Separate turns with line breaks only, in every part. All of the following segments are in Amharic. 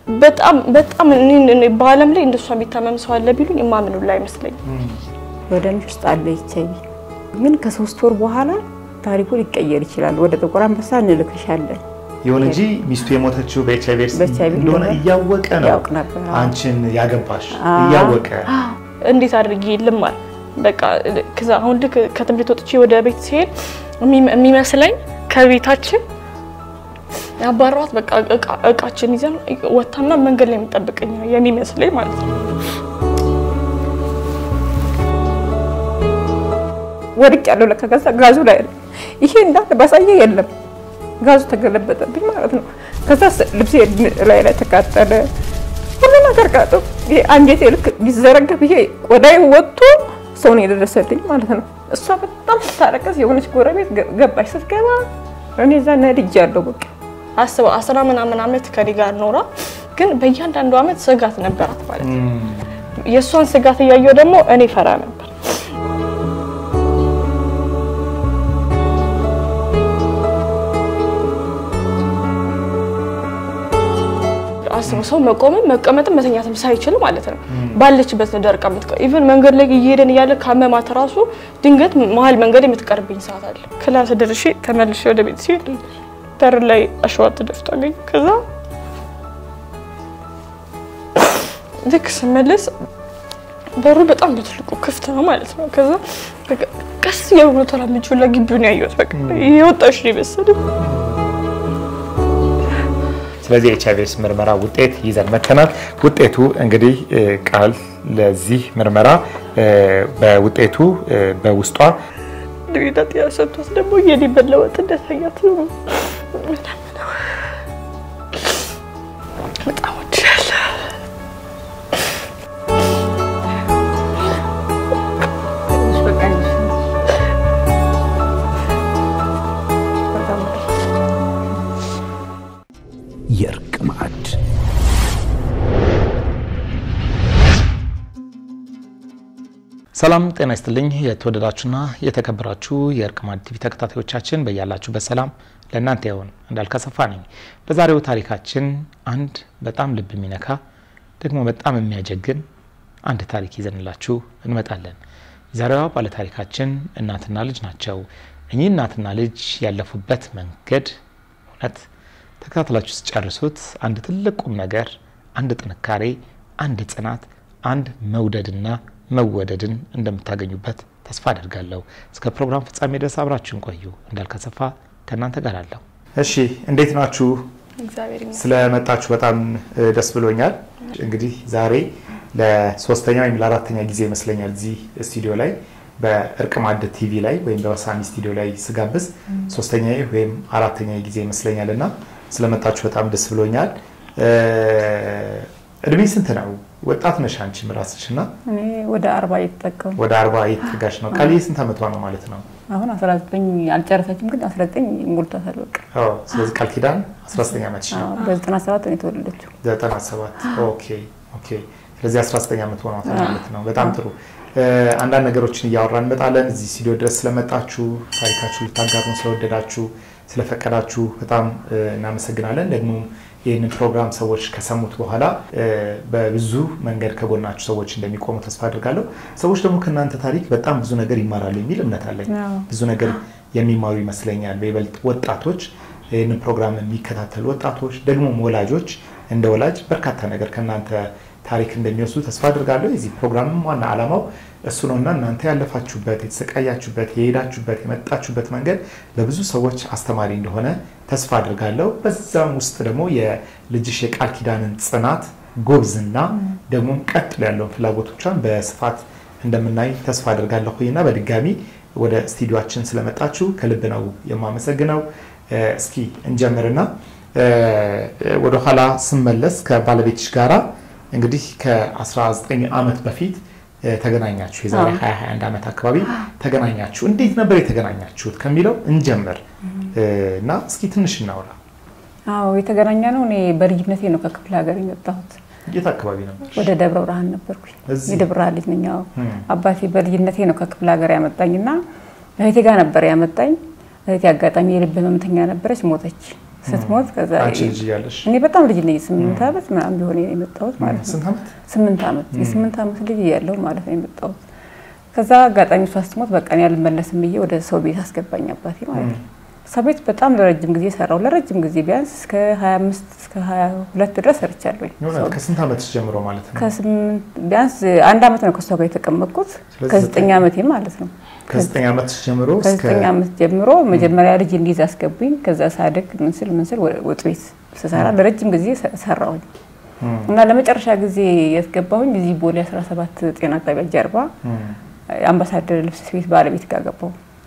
በጣም በጣም እኔ- እኔ በዓለም ላይ እንደሷ የሚታመም ሰው አለ ቢሉኝ የማምኑ ላይ አይመስለኝም።
በደምሽ ውስጥ አለ ኤች አይ ቪ ግን ከሶስት ወር በኋላ ታሪኩ ሊቀየር ይችላል። ወደ ጥቁር አንበሳ እንልክሻለን።
ይሁን እንጂ ሚስቱ የሞተችው በኤች አይቪ ኤድስ
በኤች አይ ቪ
እንደሆነ
እንደሆነ
እያወቀ ነው
ያውቅ ነበር። አዎ።
አንቺን ያገባሽ
አዎ።
እያወቀ
እንዴት አድርጌ ልማር? በቃ ከዛ አሁን ልክ ከትምህርት ወጥቼ ወደ ቤት ሲሄድ የሚመ- የሚመስለኝ ከቤታችን ያባሯት በቃ እቃ- እቃችን ይዘን ወታና መንገድ ላይ የሚጠብቀኝ ነው የሚመስለኝ ማለት ነው።
ወድቅ ያለው ለካ ከዛ ጋዙ ላይ ነው። ይሄ እንዳለ ባሳየ የለም ጋዙ ተገለበጠብኝ ማለት ነው። ከዛ ስ- ልብሴ ላይ ላይ ተቃጠለ፣ ሁሉ ነገር ቃጠ። ይሄ አንጀቴ ልክ ቢዘረገፍ ይሄ ቆዳዬ ወጥቶ ሰው ነው የደረሰልኝ ማለት ነው። እሷ በጣም ስታለቀስ የሆነች ጎረቤት ገ- ገባች። ስትገባ እኔ እዛ ነድጃለሁ በቃ
አስበው አስራ ምናምን ዓመት ከኔ ጋር ኖራ ግን በእያንዳንዱ ዓመት ስጋት ነበራት ማለት ነው። የእሷን ስጋት እያየው ደግሞ እኔ ፈራ ነበር። አስበው ሰው መቆምም መቀመጥም መተኛትም ሳይችል ማለት ነው ባለችበት ነው ደርቃ የምትቀር። ኢቨን መንገድ ላይ እየሄደን እያለ ካመማት ራሱ ድንገት መሀል መንገድ የምትቀርብኝ ሰዓት አለ። ክላስ ደርሼ ተመልሼ ወደ ቤት ሲሄድ በር ላይ አሸዋ ተደፍቶ አገኘሁ። ከዛ ልክ ስመለስ በሩ በጣም በትልቁ ክፍት ነው ማለት ነው። ከዛ በቃ ቀስ እያሉ ተራምጄ ሁላ ግቢውን ያየሁት በቃ የወጣሽ ነው የመሰለኝ።
ስለዚህ ኤች አይቪ ኤድስ ምርመራ ውጤት ይዘን መተናል። ውጤቱ እንግዲህ እ፣ ቃል ለዚህ ምርመራ እ፣ በውጤቱ እ፣ በውስጧ
ድዊነት ያሰጥቷት ደግሞ የኔ መለወጥ እንደታያት ነው። በጣም ወድሻለሁ።
የእርቅ ማዕድ
ሰላም ጤና ይስጥልኝ። የተወደዳችሁና የተከበራችሁ የእርቅ ማዕድ ቲቪ ተከታታዮቻችን በያላችሁበት ሰላም ለእናንተ ይሁን። እንዳልከሰፋ ነኝ። በዛሬው ታሪካችን አንድ በጣም ልብ የሚነካ ደግሞ በጣም የሚያጀግን አንድ ታሪክ ይዘንላችሁ እንመጣለን። የዛሬዋ ባለታሪካችን እናትና ልጅ ናቸው። እኚህ እናትና ልጅ ያለፉበት መንገድ እውነት ተከታትላችሁ ስጨርሱት አንድ ትልቅ ቁም ነገር፣ አንድ ጥንካሬ፣ አንድ ጽናት፣ አንድ መውደድና መወደድን እንደምታገኙበት ተስፋ አደርጋለሁ። እስከ ፕሮግራም ፍጻሜ ድረስ አብራችሁን ቆዩ። እንዳልከሰፋ ከእናንተ ጋር አለሁ። እሺ፣ እንዴት ናችሁ?
እግዚአብሔር ይመስገን።
ስለመጣችሁ በጣም እ፣ ደስ ብሎኛል። እንግዲህ ዛሬ ለሶስተኛ ወይም ለአራተኛ ጊዜ ይመስለኛል እዚህ ስቱዲዮ ላይ በእርቅ ማዕድ ቲቪ ላይ ወይም በወሳሚ ስቱዲዮ ላይ ስጋብዝ ሶስተኛ ወይም አራተኛ ጊዜ ይመስለኛል እና ስለመጣችሁ በጣም ደስ ብሎኛል። እ፣ እድሜ ስንት ነው? ወጣት ነሽ አንቺም ራስሽ እና
እኔ ወደ አርባ እየተጠቀሙ
ወደ አርባ እየተጠጋሽ ነው። ቃልዬ ስንት ዓመቷ ነው ማለት ነው?
አሁን 19 አልጨረሰችም፣ ግን 19 ሞልቷታል በቃ
አዎ፣ ስለዚህ ቃል ኪዳን 19 ዓመትሽ ነው።
አዎ፣ በ97 ነው የተወለደችው።
97 ኦኬ ኦኬ። ስለዚህ 19 ዓመት ሆኗታል ማለት ነው። በጣም ጥሩ። እ፣ አንዳንድ ነገሮችን እያወራን እንመጣለን። እዚህ ስቱዲዮ ድረስ ስለመጣችሁ ታሪካችሁ ልታጋሩን ስለወደዳችሁ ስለፈቀዳችሁ በጣም እ፣ እናመሰግናለን። ደግሞ ይህንን ፕሮግራም ሰዎች ከሰሙት በኋላ እ፣ በብዙ መንገድ ከጎናችሁ ሰዎች እንደሚቆሙ ተስፋ አድርጋለሁ። ሰዎች ደግሞ ከእናንተ ታሪክ በጣም ብዙ ነገር ይማራሉ የሚል እምነት አለኝ።
አዎ።
ብዙ ነገር የሚማሩ ይመስለኛል። በይበልጥ ወጣቶች ይህንን ፕሮግራም የሚከታተሉ ወጣቶች ደግሞም ወላጆች እንደ ወላጅ በርካታ ነገር ከእናንተ ታሪክ እንደሚወስዱ ተስፋ አድርጋለሁ። የዚህ ፕሮግራምም ዋና ዓላማው እሱ ነውና እናንተ ያለፋችሁበት፣ የተሰቃያችሁበት፣ የሄዳችሁበት፣ የመጣችሁበት መንገድ ለብዙ ሰዎች አስተማሪ እንደሆነ ተስፋ አድርጋለሁ። በዛም ውስጥ ደግሞ የልጅሽ የቃል ኪዳንን ጽናት፣ ጎብዝና ደግሞም ቀጥሎ ያለውን ፍላጎቶቿን በስፋት እንደምናይ ተስፋ አድርጋለሁ እና በድጋሚ ወደ ስቱዲዮችን ስለመጣችሁ ከልብ ነው የማመሰግነው። እ፣ እስኪ እንጀምርና እ፣ ወደኋላ ስመለስ ከባለቤትሽ ጋራ እንግዲህ ከ19 ዓመት በፊት እ፣ ተገናኛችሁ። የዛሬ
አዎ።
21 ዓመት አካባቢ ተገናኛችሁ። እንዴት ነበር የተገናኛችሁት ከሚለው እንጀምር እ፣ እና እስኪ ትንሽ እናውራ።
አዎ የተገናኘ ነው። እኔ በልጅነቴ ነው ከክፍለ ሀገር የመጣሁት።
የት አካባቢ ነበር?
ወደ ደብረ ብርሃን ነበርኩኝ።
እዚህ?
የደብረ ብርሃን ልጅ ነኝ። አዎ
እም።
አባቴ በልጅነቴ ነው ከክፍለ ሀገር ያመጣኝ እና እህቴ ጋር ነበር ያመጣኝ። እህቴ አጋጣሚ የልብ ህመምተኛ ነበረች፣ ሞተች። ስትሞት ከዛ
አንቺ ልጅ እያለሽ
እኔ በጣም ልጅ ነኝ። ስምንት ዓመት ምናምን ቢሆን የመጣሁት ማለት ነው።
ስንት ዓመት?
ስምንት ዓመት የስምንት ዓመት ልጅ እያለሁ ማለት ነው የመጣሁት። ከዛ አጋጣሚ እሷ ስትሞት በቃ እኔ አልመለስም ብዬ ወደ ሰው ቤት አስገባኝ አባቴ ማለት ነው። ሰው ቤት በጣም ለረጅም ጊዜ ሰራው። ለረጅም ጊዜ ቢያንስ እስከ 25 እስከ 22 ድረስ ሰርቻለሁኝ።
የሆነ
ሰው
ከስንት ዓመትሽ ጀምሮ ማለት ነው?
ከስምንት ቢያንስ አንድ ዓመት ነው ከእሷ ጋር የተቀመጥኩት
ስለዚህ
ከዘጠኝ
ዘጠኝ-
ዓመቴ ማለት ነው።
ከዘጠኝ ዓመትሽ ጀምሮ እስከ
ከዘጠኝ ዓመት ጀምሮ መጀመሪያ ልጅ እንዲይዝ አስገቡኝ። ከዛ ሳድግ ምንስል ምንስል ወጥ ቤት ስሰራ ለረጅም ጊዜ ሰ- ሰራሁኝ
እም፣
እና ለመጨረሻ ጊዜ ያስገባሁኝ እዚህ ቦሌ 17 ጤና ጣቢያ ጀርባ
እም።
አምባሳደር ልብስ ቤት ባለቤት ጋር ገባሁ።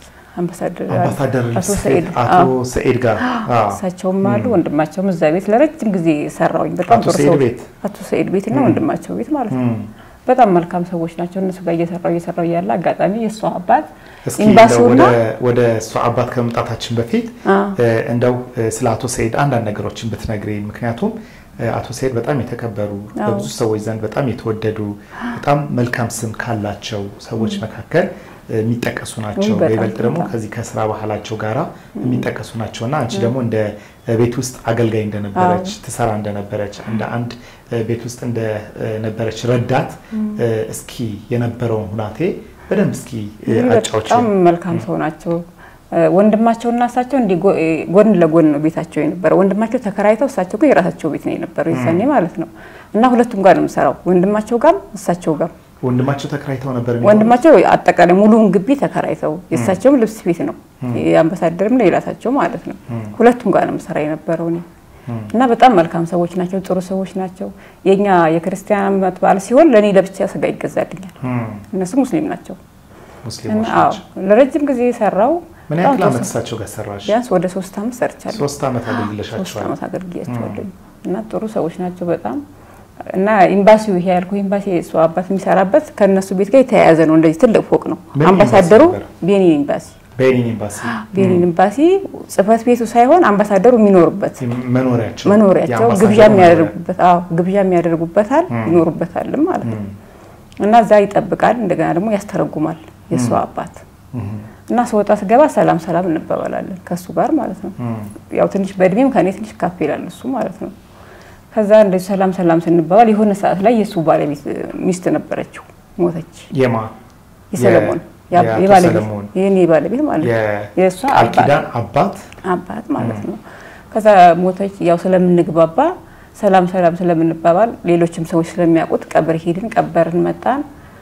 አምባሳደር
አምባሳደር
አቶ
ልብስ
ሰኢድ
ቤት አቶ
አዎ፣
ሰኢድ ጋር አዎ።
እሳቸውም አሉ ወንድማቸውም እዛ ቤት ለረጅም ጊዜ ሰራሁኝ። በጣም
አቶ
ጥሩ
ሰኢድ
ሰዎች
ቤት?
አቶ ሰኢድ ቤት እና ወንድማቸው ቤት ማለት ነው።
እም።
በጣም መልካም ሰዎች ናቸው። እነሱ ጋር እየሰራው እየሰራው እያለ አጋጣሚ የእሷ አባት
እስኪ እንደው
ኤምባሲውና
ወደ ወደ እሷ አባት ከመምጣታችን በፊት
አ፣
እ፣ እንደው እ፣ ስለ አቶ ሰኢድ አንዳንድ ነገሮችን ብትነግሪ። ምክንያቱም እ፣ አቶ ሰኢድ በጣም የተከበሩ
አዎ።
በብዙ ሰዎች ዘንድ በጣም የተወደዱ በጣም መልካም ስም ካላቸው ሰዎች መካከል እ፣ የሚጠቀሱ ናቸው።
በጣም
በይበልጥ ደግሞ
በጣም።
ከዚህ ከስራ ባህላቸው ጋራ የሚጠቀሱ ናቸው እና አንቺ ደግሞ እንደ እ፣ ቤት ውስጥ አገልጋይ እንደነበረች ትሰራ እንደነበረች እንደ አንድ እ፣ ቤት ውስጥ እንደነበረች ረዳት እ፣ እስኪ የነበረውን ሁናቴ በደንብ እስኪ እ፣
እንግዲህ
አጫዎች
በጣም መልካም ሰው ናቸው። እ፣ ወንድማቸውና እሳቸው እንዲህ ጎ- እ፣ ጎን ለጎን ነው ቤታቸው የነበረው። ወንድማቸው ተከራይተው እሳቸው ግን የራሳቸው ቤት ነው የነበረው የዛኔ ማለት ነው። እና ሁለቱም ጋር ነው የምሰራው፣ ወንድማቸው ጋር እሳቸው ጋር።
ወንድማቸው ተከራይተው ነበር የሚኖሩት?
ወንድማቸው አጠቃላይ ሙሉውን ግቢ ተከራይተው የእሳቸውም ልብስ ቤት ነው የአምባሳደርም የራሳቸው ማለት ነው። ሁለቱም ጋር ነው የምሰራ የነበረው እኔ እና በጣም መልካም ሰዎች ናቸው፣ ጥሩ ሰዎች ናቸው። የኛ የክርስቲያን ዓመት በዓል ሲሆን ለእኔ ለብቻ ስጋ ይገዛልኛል።
እም፣
እነሱ ሙስሊም ናቸው።
ሙስሊሞች
አዎ
ናቸው።
ለረጅም ጊዜ ሰራው።
ምን ያክል ዓመት እሳቸው ጋር ሰራሽ?
ቢያንስ ወደ ሶስት ዓመት ሰርቻለሁ።
ሶስት ዓመት
ሶስት
አገልግለሻቸዋል።
ዓመት አገልግያቸዋለሁ እና ጥሩ ሰዎች ናቸው በጣም እና ኤምባሲው ይሄ ያልኩህ ኤምባሲ እሱ አባት የሚሰራበት ከእነሱ ቤት ጋር የተያያዘ ነው። እንደዚህ ትልቅ ፎቅ ነው።
ምን
አምባሳደሩ
ኤምባሲ ነበር?
ቤኒን ኤምባሲ
ቤኒን ኤምባሲ
ቤኒን ኤምባሲ ጽህፈት ቤቱ ሳይሆን አምባሳደሩ የሚኖሩበት
መኖሪያቸው
መኖሪያቸው
የአምባሳደሩ
ግብዣ
መኖሪያ።
የሚያደርጉበት አዎ ግብዣ የሚያደርጉበታል ይኖሩበታልም ማለት ነው። እና እዛ ይጠብቃል፣ እንደገና ደግሞ ያስተረጉማል የእሱ አባት
እም፣
እና ስወጣ ስገባ ሰላም ሰላም እንባባላለን ከእሱ ጋር ማለት ነው።
እም፣
ያው ትንሽ በእድሜም ከኔ ትንሽ ካፍ ይላል እሱ ማለት ነው። ከዛ እንደዚህ ሰላም ሰላም ስንባባል የሆነ ሰዓት ላይ የእሱ ባለቤት ሚስት ነበረችው ሞተች።
የማ
የሰለሞን
የ-
ያ-
የአቶ
የባለቤት
ሰለሞን
የኔ ባለቤት ማለት ነው
የ-
የእሷ
ቃል
አባት
ኪዳን አባት
አባት ማለት ነው። ከዛ ሞተች። ያው ስለምንግባባ ሰላም ሰላም ስለምንባባል ሌሎችም ሰዎች ስለሚያውቁት ቀብር ሄድን፣ ቀበርን፣ መጣን።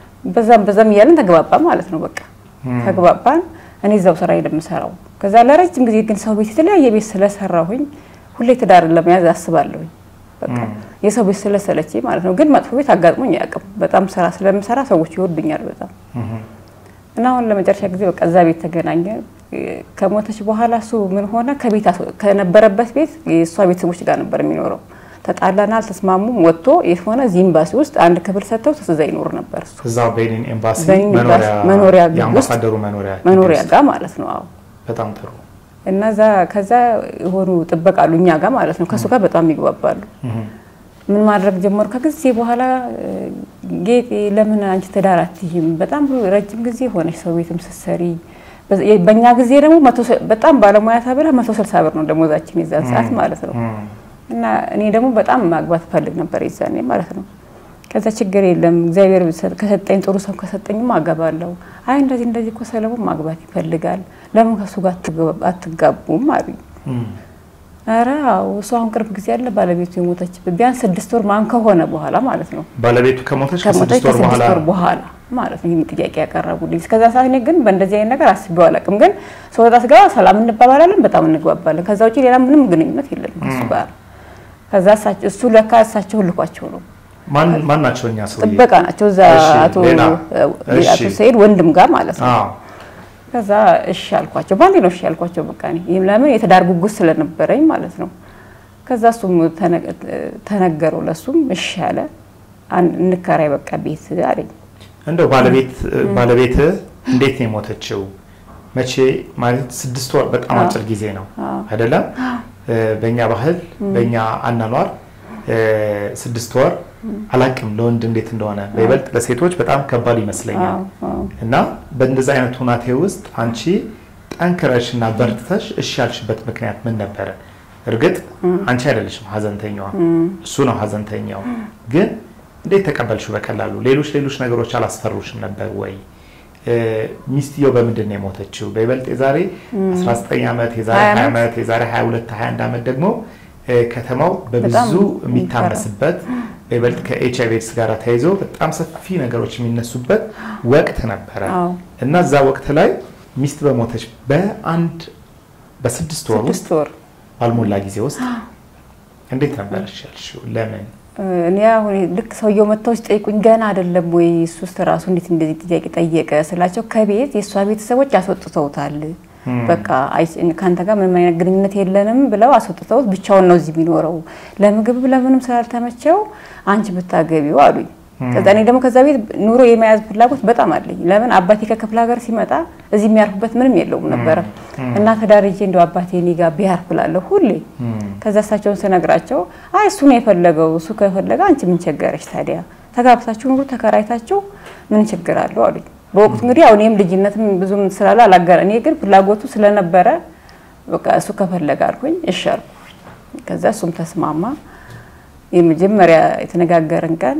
በዛም በዛም እያለን ተግባባ ማለት ነው። በቃ ተግባባን። እኔ እዛው ስራ የምሰራው ከዛ ለረጅም ጊዜ ግን ሰው ቤት የተለያየ ቤት ስለሰራሁኝ ሁሌ ትዳርን ለመያዝ አስባለሁኝ። በቃ የሰው ቤት ስለሰለቸኝ ማለት ነው። ግን መጥፎ ቤት አጋጥሞኝ አያውቅም። በጣም ስራ ስለምሰራ ሰዎች ይወዱኛል በጣም እና አሁን ለመጨረሻ ጊዜ በቃ እዛ ቤት ተገናኘ። ከሞተች በኋላ እሱ ምን ሆነ ከቤት አስ- ከነበረበት ቤት የእሷ ቤተሰቦች ጋር ነበር የሚኖረው። ተጣላና አልተስማሙም። ወጥቶ የሆነ እዚህ ኤምባሲ ውስጥ አንድ ክፍል ሰጥተው እዛ ይኖር ነበር እሱ
እዛው ቤኒን ኤምባሲ
ቤኒን ኤምባሲ
መኖሪያ
መኖሪያ ግቢ ውስጥ
የአምባሳደሩ መኖሪያ ግቢ
መኖሪያ
ውስጥ።
ጋር ማለት ነው። አዎ
በጣም ጥሩ
እና እዛ ከዛ የሆኑ ጥበቃሉ እኛ ጋር ማለት ነው። ከእሱ ጋር በጣም ይግባባሉ። ምን ማድረግ ጀመሩ። ከጊዜ በኋላ እ፣ ጌጤ ለምን አንቺ ትዳር አትይም? በጣም ረጅም ጊዜ ሆነች ሰው ቤትም ስትሰሪ። በ- በእኛ ጊዜ ደግሞ መቶ ሰ- በጣም ባለሙያ ተብላ መቶ ስልሳ ብር ነው ደሞዛችን የዛን ሰዓት ማለት ነው። እና እኔ ደግሞ በጣም ማግባት ፈልግ ነበር የዛኔ ማለት ነው። ከዛ ችግር የለም እግዚአብሔር ሰ- ከሰጠኝ ጥሩ ሰው ከሰጠኝም አገባለሁ። አይ እንደዚህ እንደዚህ እኮ ሰለሞን ማግባት ይፈልጋል፣ ለምን ከእሱ ጋር አትገባ- አትጋቡም አሉኝ። ኧረ አዎ እሱ አሁን ቅርብ ጊዜ ያለ ባለቤቱ የሞተችበት ቢያንስ ስድስት ወር ማን ከሆነ በኋላ ማለት ነው
ባለቤቱ ከሞተች
ከሞተች
ከስድስት ወር በኋላ
ከስድስት ወር በኋላ ማለት ነው ይህን ጥያቄ ያቀረቡልኝ። እስከዛ ሰዓት እኔ ግን በእንደዚህ አይነት ነገር አስቤው አላውቅም። ግን ስወጣ ስገባ ሰላም እንባባላለን፣ በጣም እንግባባለን። ከዛ ውጭ ሌላ ምንም ግንኙነት የለም ከእሱ ጋር። ከዛ እሳቸው- እሱ ለካ እሳቸው ልኳቸው ነው
ማን ማን ናቸው እኛ ሰውዬ?
ጥበቃ ናቸው እዛ
እሺ፣
አቶ
ሌላ? እሺ።
አቶ ሰይድ ወንድም ጋር ማለት ነው።
አዎ
ከዛ እሺ አልኳቸው። ባንዴ ነው እሺ አልኳቸው። በቃ እኔ ይህም ለምን የትዳር ጉጉት ስለነበረኝ ማለት ነው። ከዛ እሱም ተነ- ተነገረው ለሱም እሺ አለ። አን- እንከራይ በቃ ቤት አለኝ።
እንደው ባለቤት ባለቤት እንዴት ነው የሞተችው? መቼ ማለት ስድስት ወር በጣም አጭር ጊዜ ነው አይደለም? እ፣ በእኛ ባህል በእኛ አናኗር እ፣ ስድስት ወር አላቅም ለወንድ እንዴት እንደሆነ በይበልጥ ለሴቶች በጣም ከባድ ይመስለኛል።
አዎ፣ አዎ።
እና በእንደዚህ አይነት ሁናቴ ውስጥ አንቺ ጠንክረሽ እና በርትተሽ እሺ ያልሽበት ምክንያት ምን ነበረ? እርግጥ አንቺ አይደለሽም ሀዘንተኛዋ፣ እሱ ነው ሀዘንተኛው። ግን እንዴት ተቀበልሽው በቀላሉ? ሌሎች ሌሎች ነገሮች አላስፈሩሽም ነበር ወይ? ሚስትየው በምንድን ነው የሞተችው? በይበልጥ የዛሬ 19 ዓመት የዛሬ 20 ዓመት የዛሬ 22 21 ዓመት ደግሞ ከተማው በብዙ የሚታመስበት በይበልጥ ከኤች አይቪ ኤድስ ጋር ተያይዞ በጣም ሰፊ ነገሮች የሚነሱበት ወቅት ነበረ እና እዛ ወቅት ላይ ሚስት በሞተች በአንድ በስድስት ወር ውስጥ ባልሞላ ጊዜ ውስጥ እንዴት ነበር ያልሽው? ለምን
እኔ አሁን ልክ ሰውየው መጥተው ሲጠይቁኝ ገና አይደለም ወይ እሱ ውስጥ ራሱ እንዴት እንደዚህ ጥያቄ ጠየቀ ስላቸው ከቤት የእሷ ቤተሰቦች አስወጥተውታል። በቃ ከአንተ ጋር ምንም አይነት ግንኙነት የለንም ብለው አስወጥተውት ብቻውን ነው እዚህ የሚኖረው። ለምግብ ለምንም ስላልተመቸው አንቺ ብታገቢው አሉኝ። ከዛ እኔ ደግሞ ከዛ ቤት ኑሮ የመያዝ ፍላጎት በጣም አለኝ። ለምን አባቴ ከክፍለ ሀገር ሲመጣ እዚህ የሚያርፉበት ምንም የለውም ነበረ እና ተዳርጄ እንደው አባቴ እኔ ጋር ቢያርፍ እላለሁ ሁሌ። ከዛ እሳቸውን ስነግራቸው አይ እሱ ነው የፈለገው፣ እሱ ከፈለገ አንቺ ምን ቸገረሽ ታዲያ ተጋብታችሁ ኑሩ፣ ተከራይታችሁ ምን ችግር አለው አሉኝ። በወቅቱ እንግዲህ አሁን እኔም ልጅነትም ብዙም ስላለ አላገረ እኔ ግን ፍላጎቱ ስለነበረ በቃ እሱ ከፈለገ አልኩኝ፣ እሺ አልኩ። ከዛ እሱም ተስማማ። የመጀመሪያ የተነጋገርን ቀን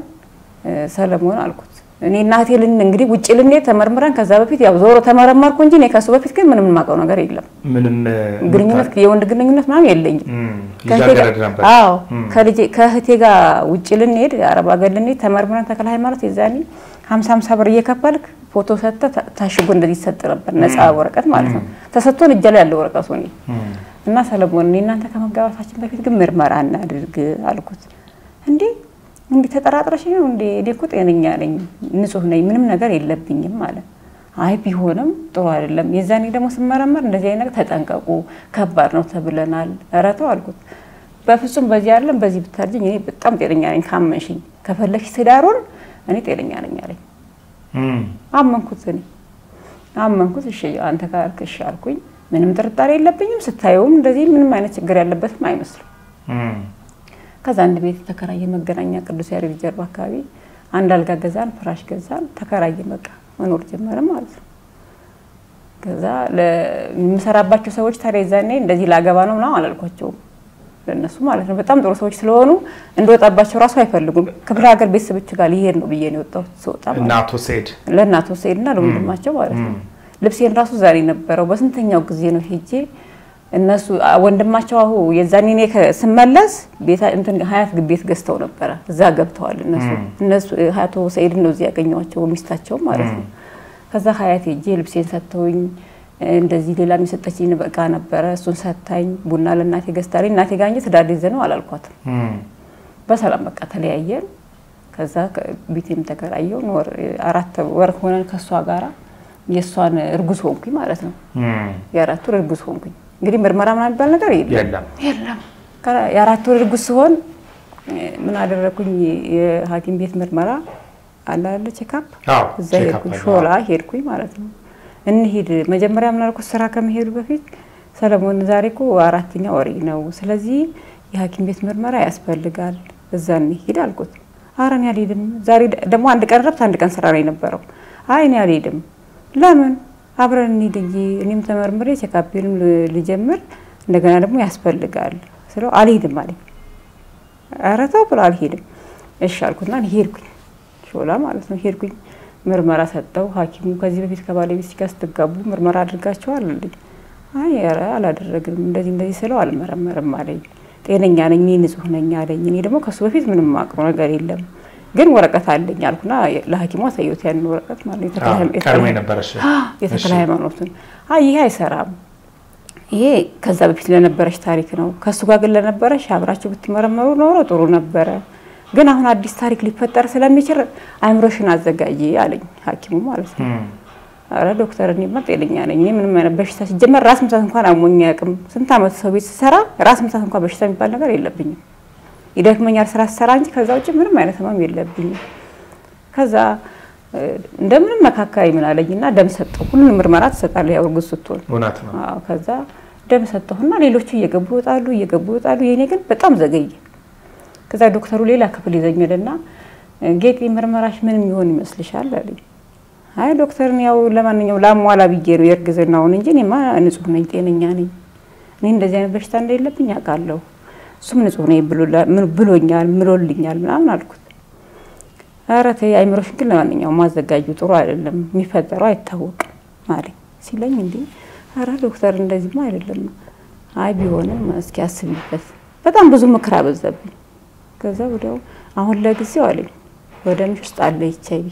ሰለሞን አልኩት እኔ እናቴ ልን እንግዲህ ውጭ ልንሄድ ተመርምረን ከዛ በፊት ያው ዞሮ ተመረመርኩ እንጂ እኔ ከሱ በፊት ግን ምንም የማውቀው ነገር የለም።
ምንም
ግንኙነት የወንድ ግንኙነት ምናምን የለኝም።
ልጃገረድ ነበር።
አዎ ከልጄ ከእህቴ ጋር ውጭ ልንሄድ አረብ ሀገር ልንሄድ ተመርምረን ተክለ ሃይማኖት የዛኔ ሀምሳ ሀምሳ ብር እየከፈልክ ፎቶ ሰጥተህ ታሽጎ እንደዚህ ይሰጥ ነበር፣ ነፃ ወረቀት ማለት ነው። ተሰጥቶን እጄ ላይ ያለው ወረቀቱ እኔ እና ሰለሞን እኔ እናንተ ከመጋባታችን በፊት ግን ምርመራ እናድርግ አልኩት። እንዴ እንዴ ተጠራጥረሽ ነው እንዴ? እኔ እኮ ጤነኛ ነኝ፣ ንጹህ ነኝ፣ ምንም ነገር የለብኝም ማለት አይ ቢሆንም ጥሩ አይደለም። የዛኔ ደግሞ ስመረመር እንደዚህ አይነት ነገር ተጠንቀቁ፣ ከባድ ነው ተብለናል። ኧረ ተው አልኩት። በፍጹም በዚህ አይደለም በዚህ ብታርጅኝ እኔ በጣም ጤነኛ ነኝ፣ ካመንሽኝ ከፈለግሽ ትዳሩን እኔ ጤነኛ ነኝ አለኝ። አመንኩት፣ እኔ አመንኩት። እሺ አንተ ካልክ እሺ አልኩኝ። ምንም ጥርጣሬ የለብኝም። ስታየውም እንደዚህ ምንም አይነት ችግር ያለበትም አይመስልም። ከዛ አንድ ቤት ተከራየ፣ መገናኛ ቅዱስ ያሬድ ጀርባ አካባቢ አንድ አልጋ ገዛን፣ ፍራሽ ገዛን፣ ተከራየ። በቃ መኖር ጀመረ ማለት ነው። ከዛ ለምሰራባቸው ሰዎች ታዲያ የዛኔ እንደዚህ ላገባ ነው ምናምን አላልኳቸውም ለእነሱ ማለት ነው። በጣም ጥሩ ሰዎች ስለሆኑ እንደወጣባቸው ራሱ አይፈልጉም። ክፍለ ሀገር ቤተሰቦች ጋር ሊሄድ ነው ብዬ ነው የወጣሁት። ስወጣ
እና አቶ ሰይድ
ለእናቶ ሰይድና ለወንድማቸው ማለት ነው። ልብሴን ራሱ ዛሬ ነበረው በስንተኛው ጊዜ ነው ሄጄ እነሱ ወንድማቸው አሁ የዛኔ እኔ ስመለስ ቤታ እንትን ሀያት ቤት ገዝተው ነበረ። እዛ ገብተዋል እነሱ እነሱ አቶ ሰይድ ነው እዚህ ያገኘኋቸው ሚስታቸው ማለት ነው። ከዛ ሀያት ሄጄ ልብሴን ሰጥተውኝ እንደዚህ ሌላ የሰጠችኝ እቃ ነበረ። እሱን ሰታኝ ቡና ለእናቴ ገዝታለኝ። እናቴ ጋር እንጂ ትዳር ይዘ ነው አላልኳትም። በሰላም በቃ ተለያየን። ከዛ ቤቴም ተከራየው አራት ወር ሆነን ከእሷ ጋራ የእሷን እርጉዝ ሆንኩኝ ማለት ነው። የአራት ወር እርጉዝ ሆንኩኝ። እንግዲህ ምርመራ ምናምን የሚባል ነገር የለም የለም። የአራት ወር እርጉዝ ሲሆን ምን አደረግኩኝ? የሐኪም ቤት ምርመራ አላለ ቼካፕ፣ እዛ ሄድኩኝ፣ ሾላ ሄድኩኝ ማለት ነው። እንሂድ መጀመሪያ ምን አልኩት፣ ስራ ከመሄዱ በፊት ሰለሞን፣ ዛሬ እኮ አራተኛ ወሬ ነው፣ ስለዚህ የሐኪም ቤት ምርመራ ያስፈልጋል፣ እዛ እንሂድ አልኩት። ኧረ እኔ አልሄድም፣ ዛሬ ደግሞ አንድ ቀን ረፍት አንድ ቀን ስራ ነው የነበረው። አይ እኔ አልሄድም። ለምን አብረን እንሂድ እንጂ እኔም ተመርምሬ ቼካፔንም ልጀምር እንደገና ደግሞ ያስፈልጋል ስለው አልሄድም አለኝ። ኧረ ተው ብሎ አልሄድም። እሺ አልኩትና ሄድኩኝ፣ ሾላ ማለት ነው ሄድኩኝ። ምርመራ ሰጠው ሐኪሙ ከዚህ በፊት ከባለቤት ጋር ስትጋቡ ምርመራ አድርጋችኋል አለኝ። አይ ኧረ አላደረግንም እንደዚህ እንደዚህ ስለው አልመረመርም አለኝ። ጤነኛ ነኝ እኔ ንጹህ ነኝ አለኝ። እኔ ደግሞ ከሱ በፊት ምንም የማውቀው ነገር የለም ግን ወረቀት አለኝ አልኩና ለሐኪሙ አሳየሁት ያንን ወረቀት ማለት
ቀድሞ የነበረሽ
የተክለ ሃይማኖትን። አይ ይሄ አይሰራም፣ ይሄ ከዛ በፊት ለነበረች ታሪክ ነው። ከእሱ ጋር ግን ለነበረች አብራችሁ ብትመረመሩ ኖሮ ጥሩ ነበረ። ግን አሁን አዲስ ታሪክ ሊፈጠር ስለሚችል አይምሮሽን አዘጋጂ አለኝ ሐኪሙ ማለት ነው። አረ ዶክተር እኔማ ጤነኛ ነኝ፣ እኔ ምንም አይነት በሽታ ሲጀመር ራስ ምታት እንኳን አሞኝ አያውቅም። ስንት ዓመት ሰው ቤት ስሰራ ራስ ምታት እንኳን በሽታ የሚባል ነገር የለብኝም። ይደክመኛል ስራ ስሰራ እንጂ ከዛ ውጭ ምንም አይነት ህመም የለብኝም። ከዛ እንደምንም መካከል ምን አለኝና ደም ሰጠው። ሁሉንም ምርመራ ትሰጣለህ ያው እርጉዝ ስትሆን።
እውነት ነው።
አዎ ከዛ ደም ሰጠሁና ሌሎቹ እየገቡ ይወጣሉ እየገቡ ይወጣሉ። የኔ ግን በጣም ዘገየ። ከዛ ዶክተሩ ሌላ ክፍል ይዘኝ ሄደና ጌጤ ምርመራሽ ምን የሚሆን ይመስልሻል አለኝ። አይ ዶክተርን ያው ለማንኛውም ላሟላ ብዬ ነው የእርግዝናውን እንጂ እኔማ ንጹህ ነኝ ጤነኛ ነኝ እኔ እንደዚህ አይነት በሽታ እንደሌለብኝ አውቃለሁ። እሱም ንጹህ ነኝ ብሎላ- ምን- ብሎኛል ምሎልኛል ምናምን አልኩት። ኧረ ተይ አይምሮሽን ግን ለማንኛውም ማዘጋጁ ጥሩ አይደለም፣ የሚፈጠረው አይታወቅም አለኝ። ሲለኝ እንዲ ኧረ ዶክተር እንደዚህማ አይደለም፣ አይ ቢሆንም እስኪ አስቢበት። በጣም ብዙ ምክር አበዛብኝ። ከዛ ወዲያው አሁን ለጊዜው አለኝ ወደ ምሽ ውስጥ አለ ኤች አይ ቪ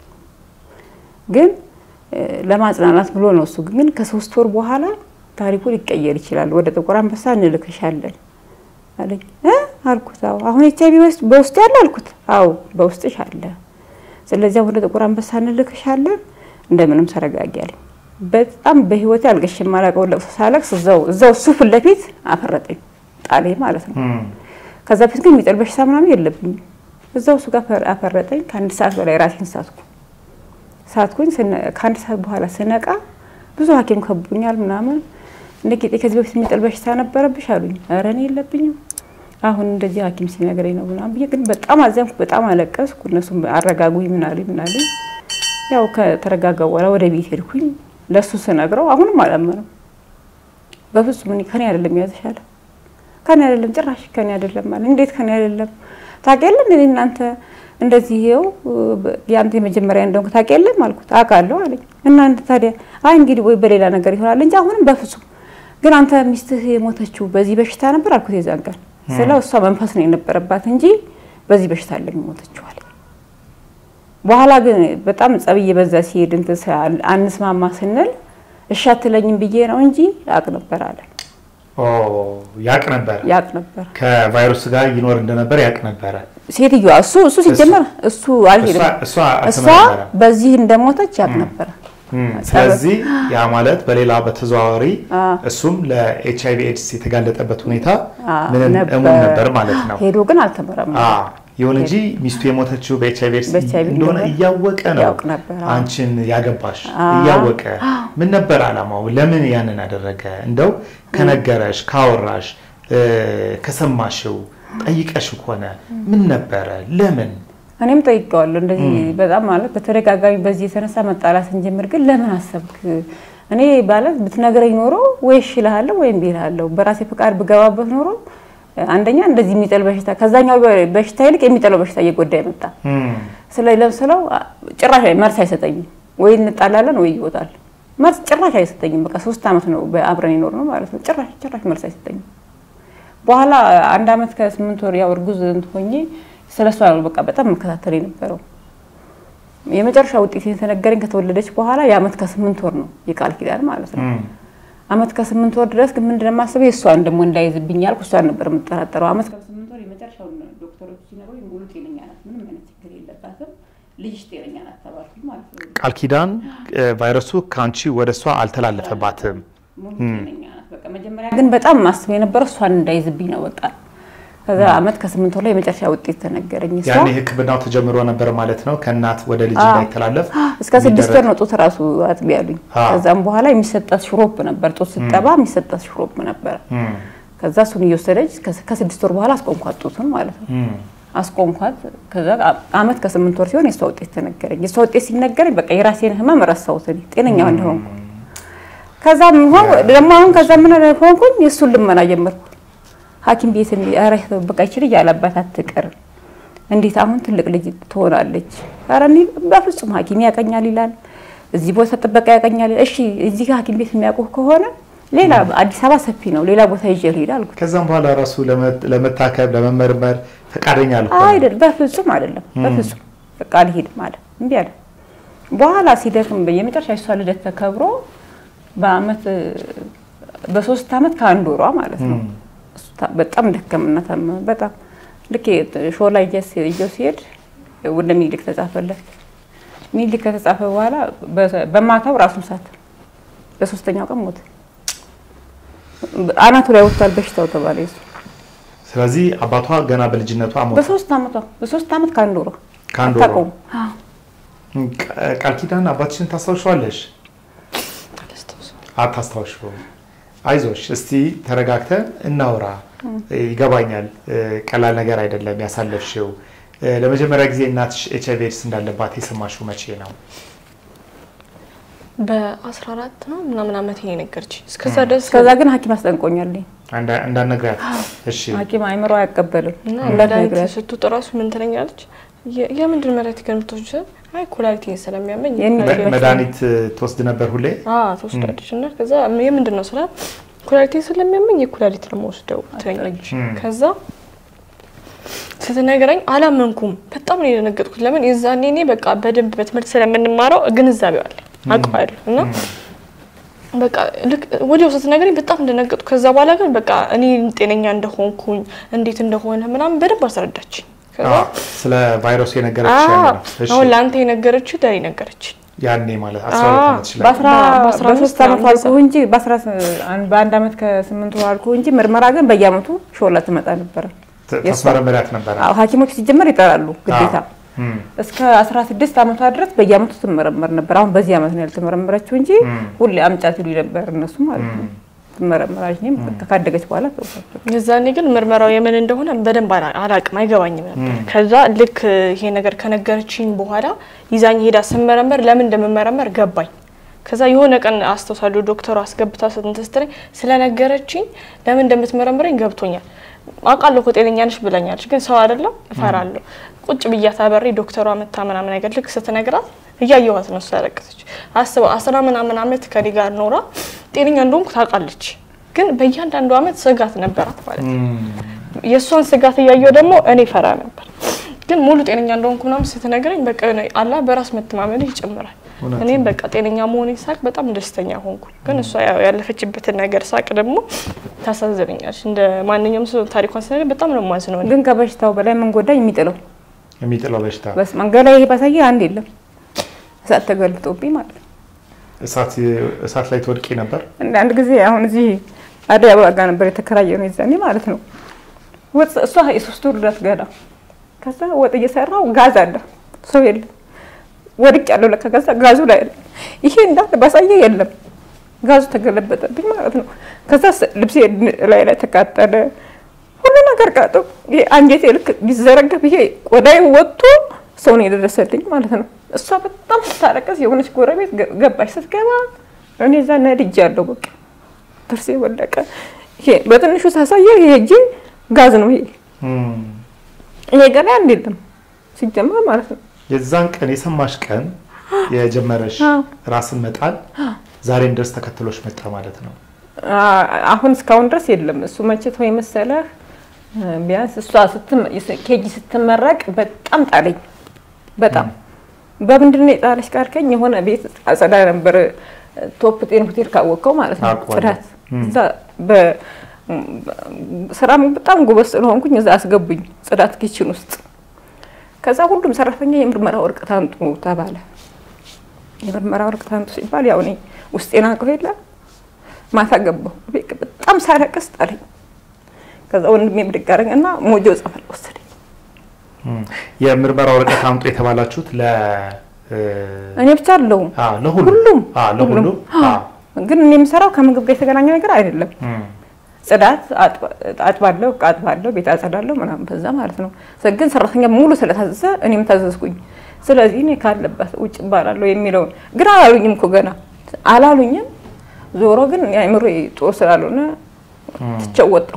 ግን እ፣ ለማጽናናት ብሎ ነው እሱ ግን ከሶስት ወር በኋላ ታሪኩ ሊቀየር ይችላል፣ ወደ ጥቁር አንበሳ እንልክሻለን አለኝ እ አልኩት። አዎ አሁን ኤች አይ ቪ በውስጥ ያለ አልኩት። አዎ በውስጥሽ አለ። ስለዚህ ወደ ጥቁር አንበሳ እንልክሻለን፣ እንደምንም ተረጋጊ አለኝ። በጣም በህይወቴ አልቅሼ የማላውቀው ለቅሶ ሳለቅስ እዛው እዛው እሱ ፊት ለፊት አፈረጠኝ፣ ጣሌ ማለት ነው።
እም፣
ከዛ በፊት ግን የሚጥል በሽታ ምናምን የለብኝም። እዛው እሱ ጋር አፈር- አፈረጠኝ። ከአንድ ሰዓት በላይ ራሴን ሳትኩ ሳትኩኝ። ስነ- ከአንድ ሰዓት በኋላ ስነቃ ብዙ ሐኪም ከቡኛል ምናምን እንደ ጌጤ ከዚህ በፊት የሚጥል በሽታ ነበረብሽ አሉኝ። ኧረ እኔ የለብኝም አሁን እንደዚህ ሐኪም ሲነግረኝ ነው ምናምን ብዬ ግን በጣም አዘንኩ፣ በጣም አለቀስኩ። እነሱም አረጋጉኝ ምናሉኝ ምናሉኝ። ያው ከተረጋጋ በኋላ ወደ ቤት ሄድኩኝ። ለእሱ ስነግረው አሁንም አላመነም። በፍጹም እኔ ከኔ አይደለም ያዘሻለ ከኔ አይደለም ጭራሽ ከኔ አይደለም አለ። እንዴት ከኔ አይደለም ታውቂያለሽ? እኔ እናንተ እንደዚህ ይኸው ያንተ የመጀመሪያ እንደሆንክ ታውቂያለሽ አልኩት። አውቃለሁ አለኝ። እናንተ ታዲያ አይ እንግዲህ ወይ በሌላ ነገር ይሆናል እንጂ አሁንም በፍጹም ግን አንተ ሚስትህ የሞተችው በዚህ በሽታ ነበር አልኩት። የዛን ቀን ስለው እሷ መንፈስ ነው የነበረባት እንጂ በዚህ በሽታ አለም የሞተችው አለ። በኋላ ግን በጣም ጸብ እየበዛ ሲሄድ እንትን ስል አንስማማ ስንል እሺ አትለኝም ብዬ ነው እንጂ ያውቅ ነበር አለ።
ኦ ያቅ ነበር
ያውቅ ነበር
ከቫይረሱ ጋር ይኖር እንደነበር ያቅ ነበረ።
ሴትዮዋ እሱ እሱ ሲጀመር እሱ አልሄድም
እሷ- እሷ
እሷ
አልተመረመረም።
በዚህ እንደሞተች ያውቅ ነበረ።
እም፣ ስለዚህ ያ ማለት በሌላ በተዘዋዋሪ እሱም ለኤች አይቪ ኤድስ የተጋለጠበት ሁኔታ ምንም
ነበር።
እሙን ነበር ማለት ነው።
ሄዶ ግን አልተመረመረም።
አ ይሁን እንጂ ሚስቱ የሞተችው በኤች አይቪ ኤድስ
በኤችአይቪ
እንደሆነ
እንደሆነ
እያወቀ ነው
ያውቅ ነበር። አዎ።
አንቺን ያገባሽ እያወቀ ምን ነበር አላማው? ለምን ያንን አደረገ? እንደው ከነገረሽ ካወራሽ እ፣ ከሰማሽው ጠይቀሽው ከሆነ ምን ነበረ? ለምን
እኔም ጠይቀዋለሁ እንደዚህ በጣም ማለት በተደጋጋሚ በዚህ የተነሳ መጣላት ስንጀምር ግን ለምን አሰብክ? እኔ ማለት ብትነግረኝ ኖሮ ወይ እሺ እልሃለሁ ወይም እምቢ እልሃለሁ። በራሴ ፈቃድ ብገባበት ኖሮ አንደኛ እንደዚህ የሚጥል በሽታ ከዛኛው በሽታ ይልቅ የሚጥለው በሽታ እየጎዳ የመጣ
እም፣
ስለ ለምስለው ጭራሽ መልስ አይሰጠኝም። ወይ እንጣላለን ወይ ይወጣል። መልስ ጭራሽ አይሰጠኝም። በቃ ሶስት አመት ነው በአብረን ይኖር ነው ማለት ነው። ጭራሽ ጭራሽ መልስ አይሰጠኝም። በኋላ አንድ አመት ከስምንት ወር ያው እርጉዝ ሆኜ ስለ እሷ ነው በቃ በጣም መከታተል የነበረው። የመጨረሻ ውጤት የተነገረኝ ከተወለደች በኋላ የአመት ከስምንት ወር ነው የቃል ኪዳን ማለት ነው።
እም፣
አመት ከስምንት ወር ድረስ ግን ምንድን ነው የማስበው የእሷን ደግሞ እንዳይዝብኝ ያልኩ እሷን ነበር የምጠራጠረው። አመት ከስምንት ወር የመጨረሻውን ዶክተሮች ሲነግሩኝ ሙሉ ጤነኛ ናት፣ ምንም አይነት ችግር የለባትም፣ ልጅሽ ጤነኛ ናት ተባልኩኝ ማለት ነው።
ቃል ኪዳን እ፣ ቫይረሱ ከአንቺ ወደ እሷ አልተላለፈባትም።
ሙሉ ጤነኛ ናት። በቃ መጀመሪያ ግን በጣም ማስበው የነበረው እሷን እንዳይዝብኝ ነው በቃ። ከዛ አመት ከስምንት ወር ላይ የመጨረሻ ውጤት ተነገረኝ። እሷ
ያኔ ሕክምናው ተጀምሮ ነበር ማለት ነው። ከእናት ወደ ልጅ እንዳይተላለፍ
እስከ ስድስት ወር ነው ጡት ራሱ አጥቢ ያሉኝ።
አዎ።
ከዛም በኋላ የሚሰጣት ሽሮፕ ነበር፣ ጡት ስጠባ የሚሰጣት ሽሮፕ ነበረ።
እም፣
ከዛ እሱን እየወሰደች ከ- ከስድስት ወር በኋላ አስቆምኳት ጡቱን ማለት ነው።
እም፣
አስቆምኳት። ከዛ አመት ከስምንት ወር ሲሆን የእሷ ውጤት ተነገረኝ። የእሷ ውጤት ሲነገረኝ በቃ የራሴን ህመም ረሳሁት እኔ ጤነኛ እንደሆንኩ። ከዛ ሆን ደግሞ አሁን ከዛ ምን ሆንኩኝ የእሱን ልመና ጀመርኩ። ሐኪም ቤት ኧረ በቃ ይችል እያለባት አትቀር እንዴት አሁን ትልቅ ልጅ ትሆናለች? ኧረ እኔ በፍጹም ሐኪም ያቀኛል ይላል፣ እዚህ ቦታ ጥበቃ ያቀኛል። እሺ እዚህ ጋር ሐኪም ቤት የሚያውቁ ከሆነ ሌላ አዲስ አበባ ሰፊ ነው፣ ሌላ ቦታ ይዤ ልሄድ አልኩት።
ከዛም በኋላ ራሱ ለመ- ለመታከብ ለመመርመር ፈቃደኛ አልሆነም።
አይደል በፍጹም አይደለም፣ በፍጹም በቃ አልሄድም አለ። እምቢ አለ። በኋላ ሲደክም የመጨረሻ የሷ ልደት ተከብሮ በአመት በሶስት አመት ከአንድ ወሯ ማለት ነው። እሱ ታ- በጣም ደከምና ታመመ። በጣም ልክ ሾላ እየው ሲሄድ ወደ ሚኒሊክ ተጻፈለት። ሚኒሊክ ከተጻፈ በኋላ በ- በማታው ራሱን ሳተ። በሶስተኛው ቀን ሞተ። አናቱ ላይ ወጥቷል በሽታው ተባለ። የሱ
ስለዚህ አባቷ ገና በልጅነቷ ሞተ።
በሶስት አመቷ በሶስት አመት ከአንድ ወሯ
ከአንድ ወሯ።
አታውቀውም። አዎ።
ቃ- ቃል ኪዳን አባትሽን ታስታውሻለሽ? አታስታውሽው። አይዞሽ፣ እስቲ ተረጋግተን እናውራ። ይገባኛል፣ እ፣ ቀላል ነገር አይደለም ያሳለፍሽው። እ፣ ለመጀመሪያ ጊዜ እናትሽ ኤች አይቪ ኤድስ እንዳለባት የሰማሽው መቼ ነው?
በ14 ነው ምናምን ዓመት ይሄ ነገረች። እስከዛ ድረስ
እስከዛ ግን ሐኪም አስጠንቆኛል።
አንዳ- እንዳትነግሪያት። እሺ
ሐኪም አይምሮ አይቀበልም
እና መድኃኒት
እንዳትነግሪያት።
ስትውጥ እራሱ ምን ትለኛለች? የ- የምንድን መድኃኒት ከምትወስጂ ስል አይ ኩላሊቴን ስለሚያመኝ
የኔ
መ-
በፊት-
መድኃኒት ትወስድ ነበር ሁሌ?
አዎ ትወስዳለች። እና ከዛ የምንድን ነው ስላት ኩላሊቴን ስለሚያመኝ የኩላሊት ነው የምወስደው ትለኛለች።
እም።
ከዛ ስትነግረኝ አላመንኩም። በጣም ነው የደነገጥኩት። ለምን የዛኔ እኔ በቃ በደንብ በትምህርት ስለምንማረው ግንዛቤው አለ አውቀዋለሁ እና በቃ ልክ ወዲያው ስትነግረኝ በጣም እንደነገጥኩ። ከዛ በኋላ ግን በቃ እኔ ጤነኛ እንደሆንኩኝ እንዴት እንደሆነ ምናምን በደንብ አስረዳችኝ። ከዛ
አዎ፣ ስለ ቫይረሱ የነገረችሽ ያኔ
አዎ
ነው። እሺ፣
አሁን ለአንተ የነገረችው ለእኔ ነገረችኝ።
ያኔ ማለት አስራ ሁለት
አዎ፣
ዓመትሽ ላይ
በአስራ
በአስራ
በሶስት
አምስት
ዓመቱ
ነው
አልኩህ እንጂ በአስራ በአንድ ዓመት ከስምንት ወር አልኩህ እንጂ ምርመራ ግን በየዓመቱ ሾላ ትመጣ ነበረ።
ት-
የእሷ-
ታስመረምሪያት ነበረ?
አዎ ሐኪሞች ሲጀመር ይጠራሉ ግዴታ።
አዎ። እም፣
እስከ 16 ዓመቷ ድረስ በየዓመቱ ትመረመር ነበር። አሁን በዚህ ዓመት ነው ያልተመረመረችው እንጂ
እም፣
ሁሌ አምጫት ይሉ ነበር እነሱ ማለት ነው። ትመረመራለች። እኔም ካደገች በኋላ ተውኳቸው።
የዛኔ ግን ምርመራው የምን እንደሆነ በደንብ አላ- አላቅም አይገባኝም ነበር።
እም።
ከዛ ልክ ይሄ ነገር ከነገረችኝ በኋላ ይዛኝ ሄዳ ስመረመር ለምን እንደምመረመር ገባኝ። ከዛ የሆነ ቀን አስታውሳለሁ ዶክተሩ አስገብታ ስትንትስትረኝ ስለነገረችኝ ለምን እንደምትመረምረኝ ገብቶኛል። አውቃለሁ እኮ ጤነኛ ነሽ ብለኛለች፣ ግን ሰው አይደለም እፈራለሁ። ቁጭ ብያት አበሬ ዶክተሯ መታ ምናምን ነገር ልክ ስትነግራት እያየኋት ነው እሷ ያለቀሰች። አስበው አስራ ምናምን አመት ከኔ ጋር ኖራ ጤነኛ እንደሆንኩ ታውቃለች፣ ግን በእያንዳንዱ አመት ስጋት ነበራት ማለት ነው።
እም፣
የእሷን ስጋት እያየሁ ደግሞ እኔ ፈራ ነበር። ግን ሙሉ ጤነኛ እንደሆንኩ ምናምን ስትነግረኝ በቃ የሆነ አላ በራስ መተማመን ይጨምራል።
እውነት
እኔም በቃ ጤነኛ መሆኔን ሳቅ በጣም ደስተኛ ሆንኩ። ግን እሷ ያው ያለፈችበትን ነገር ሳቅ ደግሞ ታሳዝነኛለች። እንደ ማንኛውም ሰው ታሪኳን ስነግር በጣም ነው የማዝነው እኔ።
ግን ከበሽታው በላይ ምን ጎዳኝ የሚጥለው
የሚጥለው በሽታ
በስ መንገድ ላይ ይሄ ባሳየ አንድ የለም እሳት ተገልጦብኝ ማለት ነው።
እሳት እሳት ላይ ትወድቂ ነበር?
እንደ አንድ ጊዜ አሁን እዚህ አደይ አበባ ጋር ነበር የተከራየ ነው የዛኔ ማለት ነው። ወጥ እሷ የሶስት ወር ልደት ገና ከዛ ወጥ እየሰራው ጋዝ አለ ሰው የለም ወድቅ ያለው ለካ ከዛ ጋዙ ላይ አለ ይሄ እንዳለ ባሳየ የለም ጋዙ ተገለበጠብኝ ማለት ነው። ከዛ ስ- ልብሴ ላይ ላይ ተቃጠለ ሁሉ ነገር ቃጠው ይሄ አንጀቴ ልክ ቢዘረገፍ ይሄ ቆዳዬ ወጥቶ ሰው ነው የደረሰልኝ ማለት ነው። እሷ በጣም ስታለቀስ የሆነች ጎረቤት ገ- ገባች። ስትገባ እኔ እዛ ነድጅ ያለው በቃ ጥርሴ ወለቀ። ይሄ በትንሹ ሳሳየ ይሄ እጄ ጋዝ ነው ይሄ
እም፣
ይሄ ገና አንድ የለም ሲጀመር ማለት ነው።
የዛን ቀን የሰማሽ ቀን የጀመረሽ
አዎ።
ራስን መጣል ዛሬም ድረስ ተከትሎሽ መጣ ማለት ነው።
አ- አሁን እስካሁን ድረስ የለም። እሱ መቼ ተወኝ መሰለህ? ቢያንስ እሷ ስትም- ኬጂ ስትመረቅ በጣም ጣለኝ። በጣም በምንድን ነው የጣለች ካልከኝ የሆነ ቤት አጸዳ ነበር። ቶፕ ጤን ሆቴል ካወቀው ማለት ነው
አውቀዋለሁ።
ጽዳት
እም።
እዛ በ- ስራም በጣም ጎበዝ ስለሆንኩኝ እዛ አስገቡኝ ጽዳት ኪችን ውስጥ። ከዛ ሁሉም ሰራተኛ የምርመራ ወረቀት አምጡ ተባለ። የምርመራ ወረቀት አምጡ ሲባል ያው እኔ ውስጤን አውቀው የለ ማታ ገባሁ ቤት በጣም ሳለቅስ ጣለኝ። ከዛ ወንድሜ ብድግ አደረገ እና ሞጆ ጸበል ወሰደኝ።
እም፣ የምርመራ ወረቀት አምጡ የተባላችሁት ለ እ፣
እኔ ብቻ አለሁም
አዎ፣ ለሁሉም
ሁሉም
አዎ፣ ለሁሉም አዎ።
ግን እኔ የምሰራው ከምግብ ጋር የተገናኘ ነገር አይደለም።
እም፣
ጽዳት አጥባ- አጥባለሁ፣ ዕቃ አጥባለሁ፣ ቤት አጸዳለሁ ምናምን በዛ ማለት ነው። ስ- ግን ሰራተኛ ሙሉ ስለታዘዘ እኔም ታዘዝኩኝ። ስለዚህ እኔ ካለበት ውጭ እባላለሁ የሚለውን ግን አላሉኝም እኮ ገና አላሉኝም። ዞሮ ግን የአእምሮ ጦር ስላልሆነ
እም፣
ትቼው ወጣሁ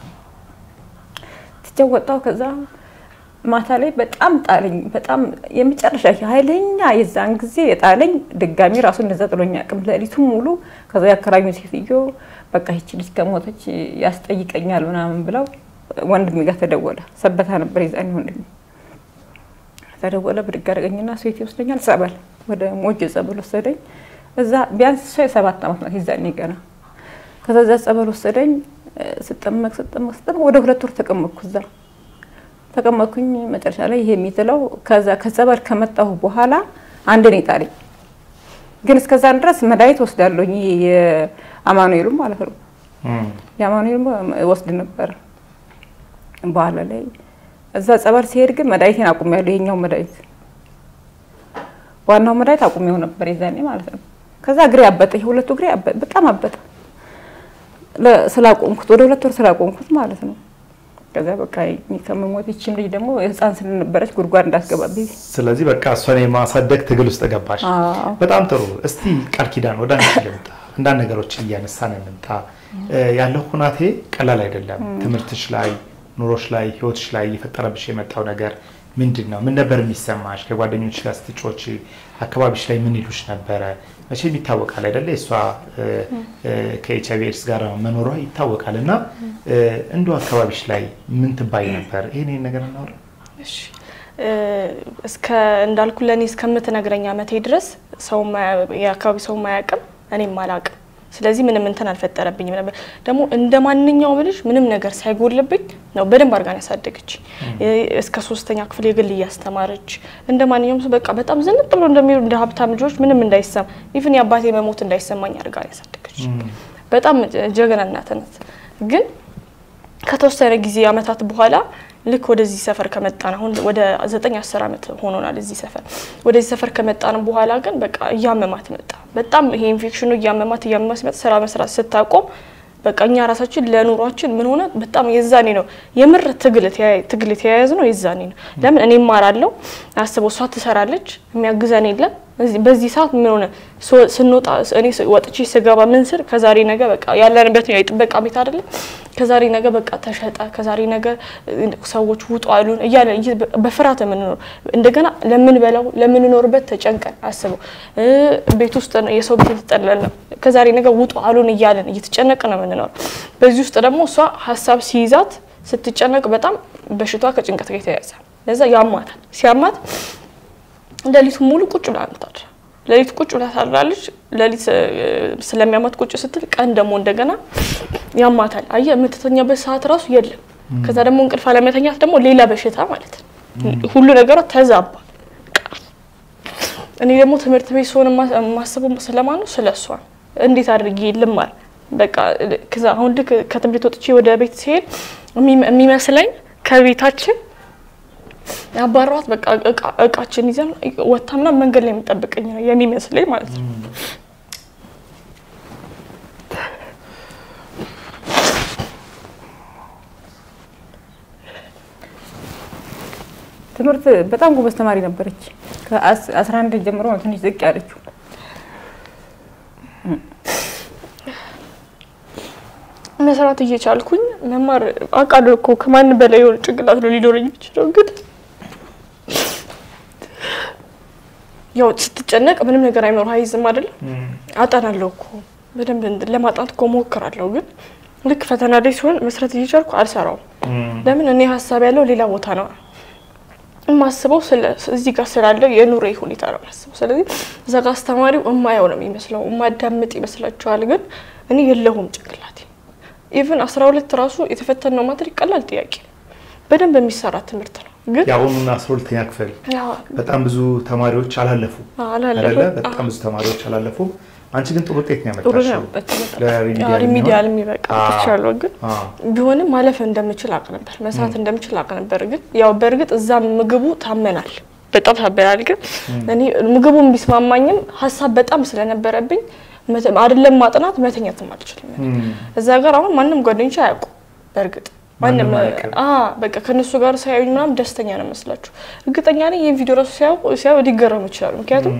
ትቼው ወጣሁ። ከዛ ማታ ላይ በጣም ጣለኝ። በጣም የመጨረሻ ኃይለኛ የዛን ጊዜ የጣለኝ ድጋሚ ራሱ እንደዛ ጥሎኝ አቅም ሌሊቱን ሙሉ ከዛ ያከራኙ ሴትዮ በቃ ይቺ ልጅ ከሞተች ያስጠይቀኛል ምናምን ብለው ወንድሜ ጋር ተደወለ። ሰበታ ነበር የዛኔ ወንድሜ ተደወለ። ብድግ አደረገኝና ሴት ይወስደኛል ጸበል፣ ወደ ሞጆ ጸበል ወሰደኝ። እዛ ቢያንስ እሷ የሰባት ዓመት ናት የዛኔ ገና። ከዛ እዛ ጸበል ወሰደኝ። ስጠመቅ ስጠመቅ ስጠመቅ ወደ ሁለት ወር ተቀመጥኩ እዛ ተቀመጥኩኝ። መጨረሻ ላይ ይሄ የሚጥለው ከዛ ከጸበል ከመጣሁ በኋላ አንድ ነው የጣለኝ። ግን እስከዛን ድረስ መድኃኒት ወስዳለሁኝ ይሄ የአማኑኤሉ ማለት ነው።
እም፣
የአማኑኤሉ ወስድ ነበር። በኋላ ላይ እዛ ጸበል ሲሄድ ግን መድኃኒቴን አቁሜያለሁ። ይሄኛው መድኃኒት ዋናው መድኃኒት አቁሜው ነበር የዛኔ ማለት ነው። ከዛ እግሬ አበጠ፣ የሁለቱ እግሬ አበጠ፣ በጣም አበጠ። ለ- ስላቆምኩት ወደ ሁለት ወር ስላቆምኩት ማለት ነው። ከዛ በቃ እኔ ከመሞት ይችም ልጅ ደግሞ ህፃን ስለነበረች ጉድጓድ እንዳስገባብኝ
ስለዚህ በቃ እሷን የማሳደግ ትግል ውስጥ ገባሽ።
አዎ።
በጣም ጥሩ። እስቲ ቃል ኪዳን ወደ አንቺ ልምጣ። አንዳንድ ነገሮችን እያነሳን እንምጣ። እ፣ ያለው ሁናቴ ቀላል አይደለም። ትምህርትሽ ላይ፣ ኑሮሽ ላይ፣ ህይወትሽ ላይ እየፈጠረብሽ የመጣው ነገር ምንድን ነው? ምን ነበር የሚሰማሽ? ከጓደኞች ጋር ስትጮች አካባቢሽ ላይ ምን ይሉሽ ነበረ? መቼም ይታወቃል አይደለ? እሷ ከኤች አይቪ ኤድስ ጋር መኖሯ ይታወቃል። እና እ፣ እንዲሁ አካባቢሽ ላይ ምን ትባይ ነበር? ይህን ይህን ነገር እናውራ።
እሺ እ፣ እስከ እንዳልኩ ለእኔ እስከምትነግረኝ አመቴ ድረስ ሰው የአካባቢ ሰው ማያውቅም እኔም አላውቅም። ስለዚህ ምንም እንትን አልፈጠረብኝም ነበር። ደግሞ እንደ ማንኛውም ልጅ ምንም ነገር ሳይጎልብኝ ነው በደንብ አድርጋን ያሳደገች። እስከ ሶስተኛ ክፍል የግል እያስተማረች እንደ ማንኛውም ሰው በቃ በጣም ዝንጥ ብሎ እንደሚሉ እንደ ሀብታም ልጆች ምንም እንዳይሰማ ኢቭን የአባቴ መሞት እንዳይሰማኝ አድርጋን ያሳደገች። በጣም ጀግና እናት ናት። ግን ከተወሰነ ጊዜ አመታት በኋላ ልክ ወደዚህ ሰፈር ከመጣን አሁን ወደ ዘጠኝ አስር አመት ሆኖናል እዚህ ሰፈር። ወደዚህ ሰፈር ከመጣን በኋላ ግን በቃ እያመማት መጣ። በጣም ይሄ ኢንፌክሽኑ እያመማት እያመማት ሲመጣ ስራ መስራት ስታቆም በቃ እኛ ራሳችን ለኑሯችን ምን ሆነ በጣም የዛኔ ነው የምር ትግል ትግል የተያያዝ ነው የዛኔ ነው። ለምን እኔ እማራለሁ አስበው፣ እሷ ትሰራለች፣ የሚያግዘን የለም። በዚህ ሰዓት ምን ሆነ ስንወጣ እኔ ወጥቼ ስገባ ምን ስል ከዛሬ ነገ በቃ ያለንበት ነው የጥበቃ ቤት አይደለም። ከዛሬ ነገ በቃ ተሸጠ፣ ከዛሬ ነገ ሰዎች ውጡ አሉን እያለ በፍርሃት የምንኖር እንደገና ለምንበላው ለምንኖርበት ተጨንቀን አስበው፣ ቤት ውስጥ የሰው ቤት የተጠለል ነው። ከዛሬ ነገ ውጡ አሉን እያለን እየተጨነቅ ነው የምንኖር። በዚህ ውስጥ ደግሞ እሷ ሀሳብ ሲይዛት ስትጨነቅ በጣም በሽቷ ከጭንቀት ጋር የተያያዘ ለዛ ያማታል። ሲያማት ሌሊቱ ሙሉ ቁጭ ብላ አምታል። ሌሊት ቁጭ ብላ ታድራለች። ሌሊት ስለሚያማት ቁጭ ስትል ቀን ደግሞ እንደገና ያማታል። አየህ የምትተኛበት ሰዓት ራሱ የለም። ከዛ ደግሞ እንቅልፍ አለመተኛት ደግሞ ሌላ በሽታ ማለት ነው። ሁሉ ነገሯ ተዛባ። እኔ ደግሞ ትምህርት ቤት ስሆን የማስበው ስለማን ነው? ስለ እሷ እንዴት አድርጌ ልማር በቃ ከዛ አሁን ልክ ከትምህርት ወጥቼ ወደ ቤት ሲሄድ የሚመስለኝ ከቤታችን ያባሯት በቃ እቃችን ይዘን ወታ ምናምን መንገድ ላይ የምጠብቀኝ ነው የሚመስለኝ ማለት ነው።
ትምህርት በጣም ጎበዝ ተማሪ ነበረች። ከአስራ አንድ ጀምሮ ነው ትንሽ ዝቅ ያለችው።
መስራት እየቻልኩኝ መማር አውቃለሁ እኮ ከማንም በላይ የሆነ ጭንቅላት ነው ሊኖረኝ የሚችለው። ግን ያው ስትጨነቅ ምንም ነገር አይኖር አይዝም አይደለም። አጠናለሁ እኮ በደንብ ለማጥናት እኮ ሞክራለሁ። ግን ልክ ፈተና ላይ ሲሆን መስራት እየቻልኩ አልሰራውም። ለምን እኔ ሀሳብ ያለው ሌላ ቦታ ነው የማስበው እዚህ ጋር ስላለው የኑሮ ሁኔታ ነው የማስበው። ስለዚህ እዛ ጋር አስተማሪው እማየው ነው የሚመስለው፣ እማዳምጥ ይመስላችኋል። ግን እኔ የለሁም ጭንቅላቴ ኢቭን አስራ ሁለት ራሱ የተፈተነው ማትሪክ ቀላል ጥያቄ በደንብ የሚሰራ ትምህርት ነው። ግን
የአሁኑና አስራ ሁለተኛ ክፍል በጣም ብዙ ተማሪዎች አላለፉ አይደለ? በጣም ብዙ ተማሪዎች አላለፉ። አንቺ ግን ጥሩ ውጤት ነው ያመጣሽው።
ሪሚዲያል የሚበቃ ትቻለሁ። ግን ቢሆንም ማለፍ እንደምችል አቅ ነበር፣ መስራት እንደምችል አቅ ነበር። ግን ያው በእርግጥ እዛ ምግቡ ታመናል፣ በጣም ታመናል። ግን እኔ ምግቡን ቢስማማኝም ሀሳብ በጣም ስለነበረብኝ አይደለም ማጥናት መተኛትም አልችልም። እዛ ጋር አሁን ማንም ጓደኞች አያውቁ በእርግጥ ማንም በቃ ከነሱ ጋር ሳያዩኝ ምናምን ደስተኛ ነው መስላችሁ። እርግጠኛ ነኝ ይህን ቪዲዮ ራሱ ሲያዩ ሊገረሙ ይችላሉ። ምክንያቱም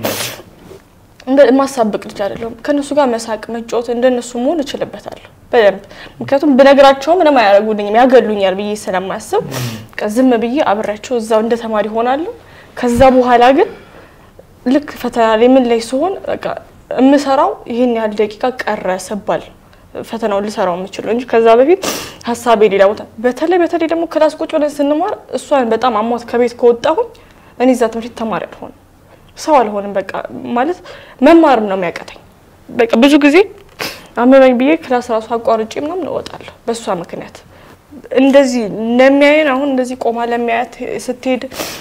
የማሳብቅ ልጅ አይደለሁም። ከነሱ ጋር መሳቅ፣ መጫወት እንደነሱ መሆን እችልበታለሁ በደንብ ምክንያቱም ብነግራቸው ምንም አያደርጉልኝም ያገሉኛል ብዬ ስለማያስብ ዝም ብዬ አብሬያቸው እዛው እንደ ተማሪ ሆናለሁ። ከዛ በኋላ ግን ልክ ፈተና ላይ ምን ላይ ሲሆን በቃ የምሰራው ይህን ያህል ደቂቃ ቀረ ስባል ፈተናውን ልሰራው የምችለው እንጂ ከዛ በፊት ሀሳቤ ሌላ ቦታ። በተለይ በተለይ ደግሞ ክላስ ቁጭ ብለን ስንማር እሷን በጣም አሟት ከቤት ከወጣሁኝ እኔ እዛ ትምህርት ተማሪ አልሆንም፣ ሰው አልሆንም። በቃ ማለት መማርም ነው የሚያቀተኝ። በቃ ብዙ ጊዜ አመመኝ ብዬ ክላስ ራሱ አቋርጬ ምናምን እወጣለሁ በእሷ ምክንያት። እንደዚህ ለሚያየን አሁን እንደዚህ ቆማ ለሚያያት ስትሄድ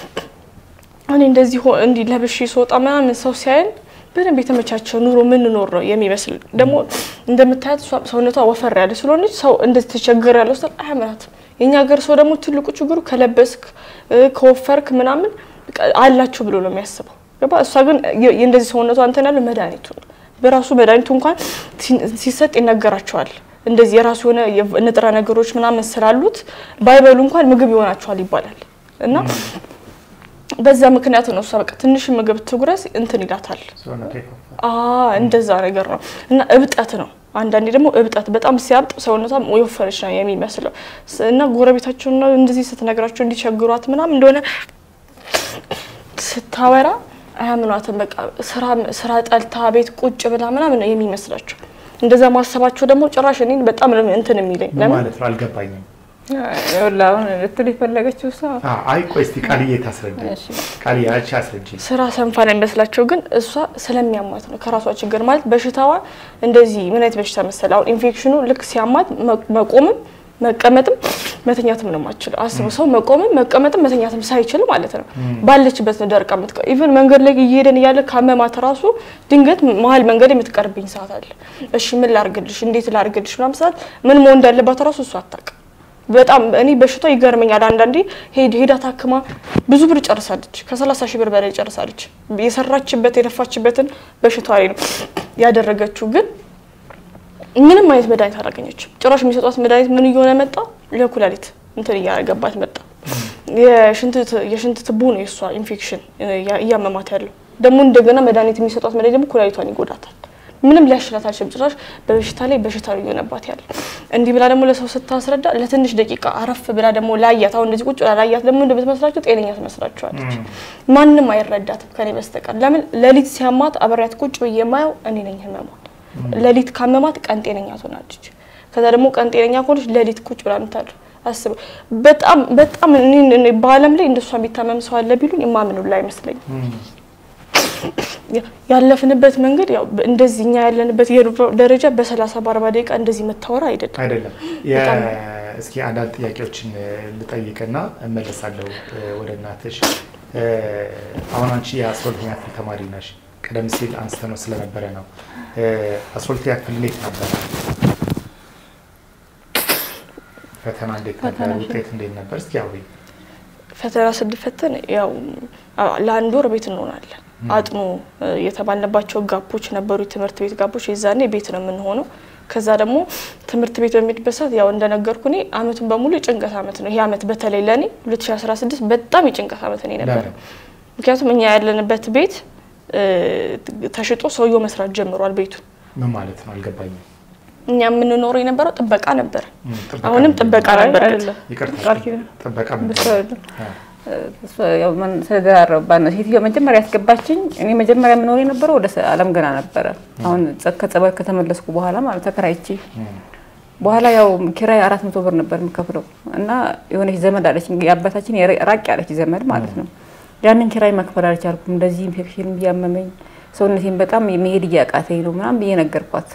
እኔ እንደዚህ እንዲህ ለብሼ ስወጣ ምናምን ሰው ሲያየን በደንብ የተመቻቸ ኑሮ ምንኖር ነው የሚመስል። ደግሞ እንደምታያት ሰውነቷ ወፈር ያለ ስለሆነች ሰው እንደዚህ ተቸገር ያለው ስል አያምራትም። የእኛ ሀገር ሰው ደግሞ ትልቁ ችግሩ ከለበስክ ከወፈርክ ምናምን አላችሁ ብሎ ነው የሚያስበው። ገባ? እሷ ግን እንደዚህ ሰውነቷ እንትን ያለው መድኃኒቱ ነው በራሱ መድኃኒቱ እንኳን ሲሰጥ ይነገራቸዋል። እንደዚህ የራሱ የሆነ የቭ- ንጥረ ነገሮች ምናምን ስላሉት ባይበሉ እንኳን ምግብ ይሆናቸዋል ይባላል እና በዛ ምክንያት ነው እሷ በቃ ትንሽ ምግብ ትጉረስ እንትን ይላታል።
ሰውነቷ ይከፋል።
አ እንደዛ ነገር ነው እና እብጠት ነው። አንዳንዴ ደግሞ እብጠት በጣም ሲያብጥ ሰውነቷም የወፈረች ነው የሚመስለው ስ- እና ጎረቤታቸውን ነው እንደዚህ ስትነግራቸው እንዲቸግሯት ምናምን እንደሆነ ስታወራ አያምኗትም። በቃ ስራ ስራ ጠልታ ቤት ቁጭ ብላ ምናምን ነው የሚመስላቸው። እንደዛ ማሰባቸው ደግሞ ጭራሽ እኔን በጣም ነው እንትን የሚለኝ
ምን
ለምን
ማለት ነው አልገባኝም።
ይኸውልህ አሁን ልትል የፈለገችው እሷ
አ- አይ ቆይ እስቲ ቃልዬ ታስረዳኝ።
እሺ።
ቃልዬ አንቺ አስረጅኝ።
ስራ ሰንፋ ነው የሚመስላቸው፣ ግን እሷ ስለሚያማት ነው ከራሷ ችግር ማለት በሽታዋ እንደዚህ ምን አይነት በሽታ መሰለ? አሁን ኢንፌክሽኑ ልክ ሲያማት መ- መቆምም መቀመጥም መተኛትም ነው የማትችለው። አስበው ሰው መቆምም መቀመጥም መተኛትም ሳይችል ማለት ነው ባለችበት ነው ደርቃ የምትቀ ኢቨን መንገድ ላይ እየሄደን እያለ ካመማት ራሱ ድንገት መሀል መንገድ የምትቀርብኝ ሰዓት አለ። እሺ ምን ላርግልሽ፣ እንዴት ላርግልሽ ምናምን ሰዓት ምን መሆን እንዳለባት ራሱ እሷ አታውቅም። በጣም እኔ በሽታው ይገርመኛል። አንዳንዴ ሄድ ሄዳ ታክማ ብዙ ብር ጨርሳለች። ከሰላሳ ሺህ ብር በላይ ጨርሳለች። የሰራችበት የለፋችበትን በሽታዋ ላይ ነው ያደረገችው። ግን ምንም አይነት መድኃኒት አላገኘችም። ጭራሽ የሚሰጧት መድኃኒት ምን እየሆነ መጣ? ለኩላሊት እንትን እያገባት መጣ። የሽንት የሽንት ትቦ ነው የእሷ ኢንፌክሽን እያመማት ያለው። ደግሞ እንደገና መድኃኒት የሚሰጧት መድኃኒት ደግሞ ኩላሊቷን ይጎዳታል። ምንም ሊያሽላት አልችልም። ጭራሽ በበሽታ ላይ በሽታ ነው እየሆነባት ያለ። እንዲህ ብላ ደግሞ ለሰው ስታስረዳ ለትንሽ ደቂቃ አረፍ ብላ ደግሞ ላያት፣ አሁን እንደዚህ ቁጭ ብላ ላያት ደግሞ እንደምትመስላቸው ጤነኛ ትመስላቸዋለች። ማንም አይረዳትም ከኔ በስተቀር። ለምን ሌሊት ሲያማት አብሬያት ቁጭ ብዬ የማየው እኔ ነኝ ህመሟን። ሌሊት ካመማት ቀን ጤነኛ ትሆናለች። ከዛ ደግሞ ቀን ጤነኛ ከሆነች ሌሊት ቁጭ ብላ ምታድር አስበው። በጣም በጣም እኔ- እኔ በዓለም ላይ እንደሷ የሚታመም ሰው አለ ቢሉኝ የማምኑላ አይመስለኝም። ያለፍንበት መንገድ ያው እንደዚህ እኛ ያለንበት የኑሮ ደረጃ በሰላሳ በአርባ ደቂቃ እንደዚህ መታወራ አይደለም።
አይደለም።
በጣም-
የ- እስኪ አንዳንድ ጥያቄዎችን እ, ልጠይቅና እመለሳለሁ እ, ወደ እናትሽ። እ, አሁን አንቺ የአስራ ሁለተኛ ክፍል ተማሪ ነሽ። ቀደም ሲል አንስተ ነው ስለነበረ ነው። እ, አስራ ሁለተኛ ክፍል እንዴት ነበረ? ፈተና እንዴት ነበር? ውጤት እንዴት ነበር? እስኪ አውሪ።
ፈተና ስንፈተን ያው አ- ለአንድ ወር ቤት እንሆናለን። አጥኑ እ, የተባልንባቸው ጋፖች ነበሩ፣ የትምህርት ቤት ጋፖች። የዛኔ ቤት ነው የምንሆነው። ከዛ ደግሞ ትምህርት ቤት በሚሄድበት ሰዓት ያው እንደነገርኩ እኔ አመቱን በሙሉ የጭንቀት አመት ነው። ይሄ አመት በተለይ ለእኔ 2016 በጣም የጭንቀት አመት ነው የነበረ።
ለምን?
ምክንያቱም እኛ ያለንበት ቤት እ, ተሽጦ ሰውየው መስራት ጀምሯል ቤቱን።
ምን ማለት ነው? አልገባኝም።
እኛ የምንኖረው የነበረው ጥበቃ ነበር።
ም, ጥበቃ
አሁንም
ምንድን ነው?
ጥበቃ
አይ፣
ነበር።
አይደለም።
ይቅርታ፣
ቃል ኪዳን።
ጥበቃ ምንድን
እንደሱ
ነው?
አይደለም።
አ፣
እሷ ያው ምን ስለደራረባን ነው። ሴትዮዋ መጀመሪያ ያስገባችኝ እኔ መጀመሪያ የምኖር የነበረው ወደ ሰ- አለም ገና ነበረ። አሁን ጸ- ከጸበል ከተመለስኩ በኋላ ማለት ተከራይቼ
ም፣
በኋላ ያው ኪራይ አራት መቶ ብር ነበር የምከፍለው እና የሆነች ዘመድ አለች የአባታችን የራ- ራቅ ያለች ዘመድ ማለት ነው። ያንን ኪራይ መክፈል አልቻልኩም። እንደዚህ ኢንፌክሽን እያመመኝ ሰውነቴን በጣም መሄድ እያቃተኝ ነው ምናምን ብዬ ነገርኳት።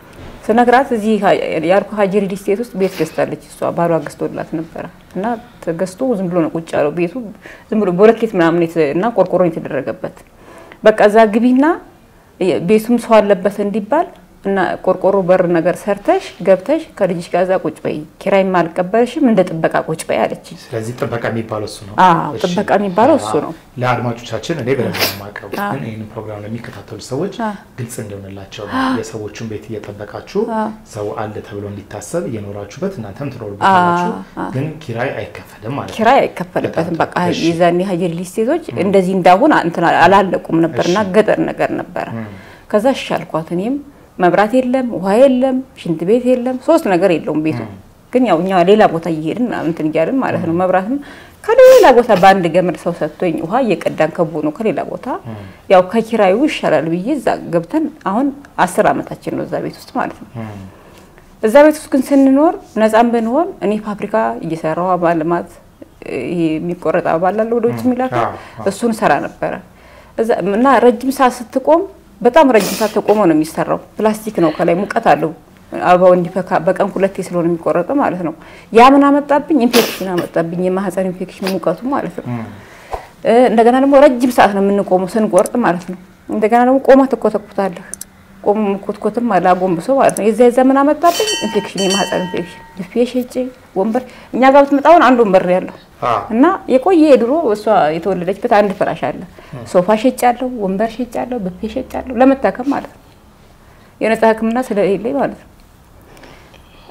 ስነግራት እዚህ ሀ- ያልኩ ሀጂ ሪል ስቴት ውስጥ ቤት ገዝታለች። እሷ ባሏ ገዝቶላት ነበረ እና ተገዝቶ ዝም ብሎ ነው ቁጭ ያለው ቤቱ ዝም ብሎ ቦለኬት ምናምን የተ- እና ቆርቆሮ የተደረገበት በቃ እዛ ግቢና የ- ቤቱም ሰው አለበት እንዲባል እና ቆርቆሮ በር ነገር ሰርተሽ ገብተሽ ከልጅሽ ጋር እዛ ቁጭ በይ፣ ኪራይም አልቀበልሽም እንደ ጥበቃ ቁጭ በይ አለችኝ።
ስለዚህ ጥበቃ የሚባለው እሱ ነው።
አዎ፣
እሺ።
ጥበቃ የሚባለው እሱ ነው።
ለአድማጮቻችን እኔ በደንብ ነው የማውቀው፣
አዎ።
ግን ይህንን ፕሮግራም ለሚከታተሉ ሰዎች
አዎ።
ግልጽ እንዲሆንላቸው ነው። የሰዎቹን ቤት እየጠበቃችሁ
አዎ።
ሰው አለ ተብሎ እንዲታሰብ እየኖራችሁበት እናንተም ትኖሩበታላችሁ፣
አዎ፣ አዎ።
ግን ኪራይ አይከፈልም ማለት ነው።
ኪራይ አይከፈልበትም።
በጣም
በቃ
ጥሩ። እሺ።
የዛኔ ሀጀር ሊስቴቶች እንደዚህ እንዳሁን እንትን አላለቁም ነበርና
እሺ።
ገጠር ነገር ነበረ።
እም።
ከዛ እሺ አልኳት። እኔም መብራት የለም፣ ውሃ የለም፣ ሽንት ቤት የለም፣ ሶስት ነገር የለውም ቤቱ። ግን ያው እኛ ሌላ ቦታ እየሄድን ምናምን እንትን እያልን ማለት ነው። መብራትም ከሌላ ቦታ በአንድ ገመድ ሰው ሰጥቶኝ ውሃ እየቀዳን ከቦ ነው ከሌላ ቦታ ያው ከኪራዩ ይሻላል ብዬ እዛ ገብተን አሁን አስር አመታችን ነው እዛ ቤት ውስጥ ማለት ነው።
እም።
እዛ ቤት ውስጥ ግን ስንኖር ነፃም ብንሆን እኔ ፋብሪካ እየሰራው አበባ ልማት ይሄ የሚቆረጥ አበባ አለ ወደ ውጭ የሚላከው
አዎ፣ አዎ።
እሱን ሰራ ነበረ እዛ እና ረጅም ሰዓት ስትቆም በጣም ረጅም ሰዓት ተቆሞ ነው የሚሰራው። ፕላስቲክ ነው ከላይ ሙቀት አለው አበባው እንዲፈካ በቀን ሁለቴ ስለሆነ የሚቆረጠው ማለት ነው። ያ ምን አመጣብኝ? ኢንፌክሽን አመጣብኝ። የማህፀን ኢንፌክሽን ሙቀቱ ማለት ነው።
እም።
እ፣ እንደገና ደግሞ ረጅም ሰዓት ነው የምንቆመው ስንቆርጥ ማለት ነው። እንደገና ደግሞ ቆማ ትኮተኩታለህ። ቆሞ መኮትኮትም አለ አጎንብሶ ማለት ነው። የዛ የዛ ምን አመጣብኝ? ኢንፌክሽን፣ የማህፀን ኢንፌክሽን። ብፌ ሸጬ ወንበር እኛ ጋር ብትመጣውን አንድ ወንበር ነው ያለው
አዎ።
እና የቆየ የድሮ እሷ የተወለደችበት አንድ ፍራሽ አለ። ሶፋ ሸጫለሁ፣ ወንበር ሸጫለሁ፣ ብፌ ሸጫለሁ ለመታከም ማለት ነው። የነጻ ሕክምና ስለሌለኝ ማለት ነው።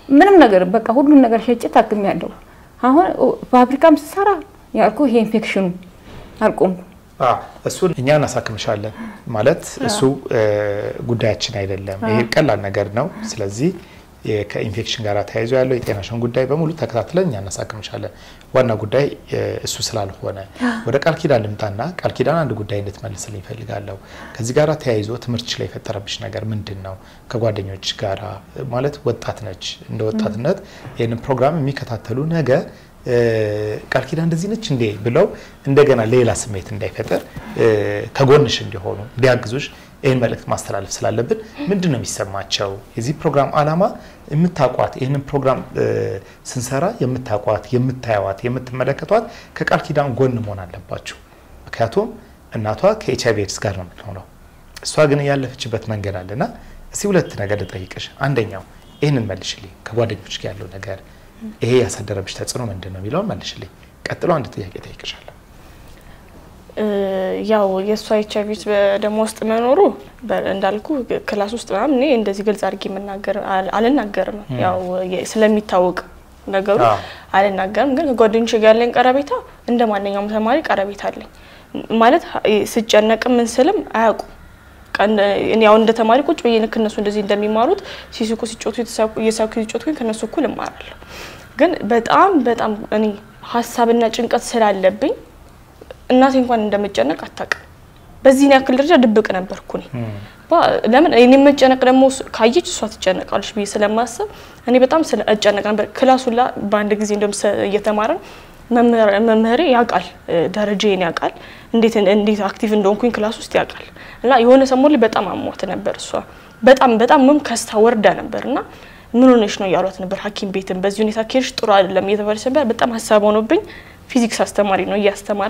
ምንም ነገር በቃ ሁሉን ነገር ሸጬ ታክሜያለሁ። አሁን ፋብሪካም ስሰራ ያልኩ ይሄ ኢንፌክሽኑ አልቆምኩም።
እሱን እኛ እናሳክምሻለን ማለት እሱ ጉዳያችን አይደለም። ይሄ ቀላል ነገር ነው። ስለዚህ ከኢንፌክሽን ጋር ተያይዞ ያለው የጤናሽን ጉዳይ በሙሉ ተከታትለን እኛ እናሳክምሻለን። ዋና ጉዳይ እሱ ስላልሆነ ወደ ቃል ኪዳን ልምጣና ቃል ኪዳን አንድ ጉዳይ እንድትመልስልኝ ይፈልጋለሁ። ከዚህ ጋር ተያይዞ ትምህርትሽ ላይ የፈጠረብሽ ነገር ምንድን ነው? ከጓደኞች ጋራ ማለት ወጣት ነች። እንደ ወጣትነት ይህንን ፕሮግራም የሚከታተሉ ነገ ቃል ኪዳን እንደዚህ ነች እንዴ ብለው እንደገና ሌላ ስሜት እንዳይፈጠር ከጎንሽ እንዲሆኑ እንዲያግዙሽ ይህን መልእክት ማስተላለፍ ስላለብን ምንድን ነው የሚሰማቸው? የዚህ ፕሮግራም ዓላማ የምታቋት ይህንን ፕሮግራም ስንሰራ የምታቋት፣ የምታየዋት፣ የምትመለከቷት ከቃል ኪዳን ጎን መሆን አለባችሁ። ምክንያቱም እናቷ ከኤች አይቪ ኤድስ ጋር ነው የምትሆነው፣ እሷ ግን ያለፈችበት መንገድ አለና እስቲ ሁለት ነገር ልጠይቅሽ። አንደኛው ይህንን መልሽልኝ፣ ከጓደኞች ጋር ያለው ነገር ይሄ ያሳደረብሽ ተጽዕኖ ምንድን ነው የሚለውን መልሽልኝ። ቀጥሎ አንድ ጥያቄ ጠይቅሻለሁ።
ያው የእሷ ኤች አይቪ በደሞ ውስጥ መኖሩ እንዳልኩ ክላስ ውስጥ ምናምን እኔ እንደዚህ ግልጽ አድርጌ መናገር አልናገርም። ያው ስለሚታወቅ ነገሩ አልናገርም። ግን ከጓደኞች ጋር ያለኝ ቀረቤታ እንደ ማንኛውም ተማሪ ቀረቤታ አለኝ። ማለት ስጨነቅም ምን ስልም አያውቁም። ያው እንደ ተማሪ ቁጭ ብዬ ልክ እነሱ እንደዚህ እንደሚማሩት ሲስቁ ሲጮቱ እየሳኩ ሲጮቱ ግን ከእነሱ እኩል እማራለሁ። ግን በጣም በጣም እኔ ሀሳብና ጭንቀት ስላለብኝ እናቴ እንኳን እንደምጨነቅ አታውቅም። በዚህን ያክል ደረጃ ድብቅ ነበርኩ እኔ። ለምን እኔ መጨነቅ ደግሞ ካየች እሷ ትጨነቃለች ብዬ ስለማሰብ እኔ በጣም እጨነቅ ነበር። ክላሱላ በአንድ ጊዜ እንደም እየተማረን መምህሬ ያውቃል፣ ደረጃዬን ያውቃል፣ እንዴት እንዴት አክቲቭ እንደሆንኩኝ ክላስ ውስጥ ያውቃል። እና የሆነ ሰሞን ላይ በጣም አሟት ነበር እሷ በጣም በጣም ምም ከስታ ወርዳ ነበር እና ምን ሆነሽ ነው እያሏት ነበር ሐኪም ቤትም በዚህ ሁኔታ ከሄድሽ ጥሩ አይደለም እየተባለች ነበር። በጣም ሀሳብ ሆኖብኝ ፊዚክስ አስተማሪ ነው እያስተማረ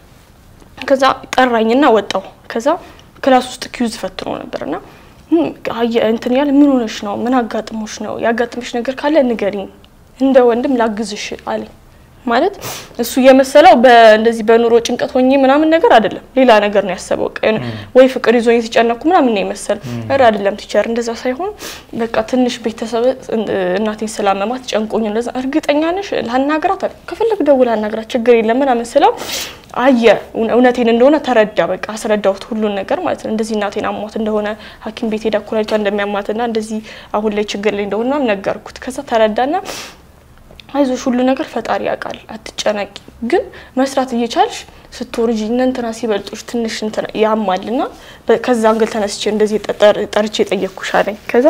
ከዛ ጠራኝና ወጣው። ከዛ ክላስ ውስጥ ኪዩዝ ፈትኖ ነበርና እንትን ያለ ምን ሆነሽ ነው? ምን አጋጥሞሽ ነው? ያጋጥምሽ ነገር ካለ ንገሪኝ፣ እንደ ወንድም ላግዝሽ አለኝ። ማለት እሱ የመሰለው እንደዚህ በኑሮ ጭንቀት ሆኜ ምናምን ነገር አይደለም፣ ሌላ ነገር ነው ያሰበው። ወይ ፍቅር ይዞኝ የተጨነኩ ምናምን ነው የመሰል ኧረ አይደለም ቲቸር፣ እንደዛ ሳይሆን በቃ ትንሽ ቤተሰብ እናቴን ስላመማት ጨንቆኝ እንደዛ። እርግጠኛ ነሽ ላናግራት አለ። ከፈለግ ደውል ላናግራት፣ ችግር የለም ምናምን ስለው አየ እውነቴን እንደሆነ ተረዳ። በቃ አስረዳሁት ሁሉን ነገር ማለት ነው። እንደዚህ እናቴን አሟት እንደሆነ ሐኪም ቤት ሄዳ ኩላሊቷ እንደሚያማትና እንደዚህ አሁን ላይ ችግር ላይ እንደሆነ ነገርኩት። ከዛ ተረዳና አይዞሽ ሁሉ ነገር ፈጣሪ ያውቃል፣ አትጨነቂ። ግን መስራት እየቻልሽ ስትወርጂ እነ እንትና ሲበልጡሽ ትንሽ እንትና ያማልና ከዛ አንግል ተነስቼ እንደዚህ ጠርቼ የጠየቅኩሽ አለኝ። ከዛ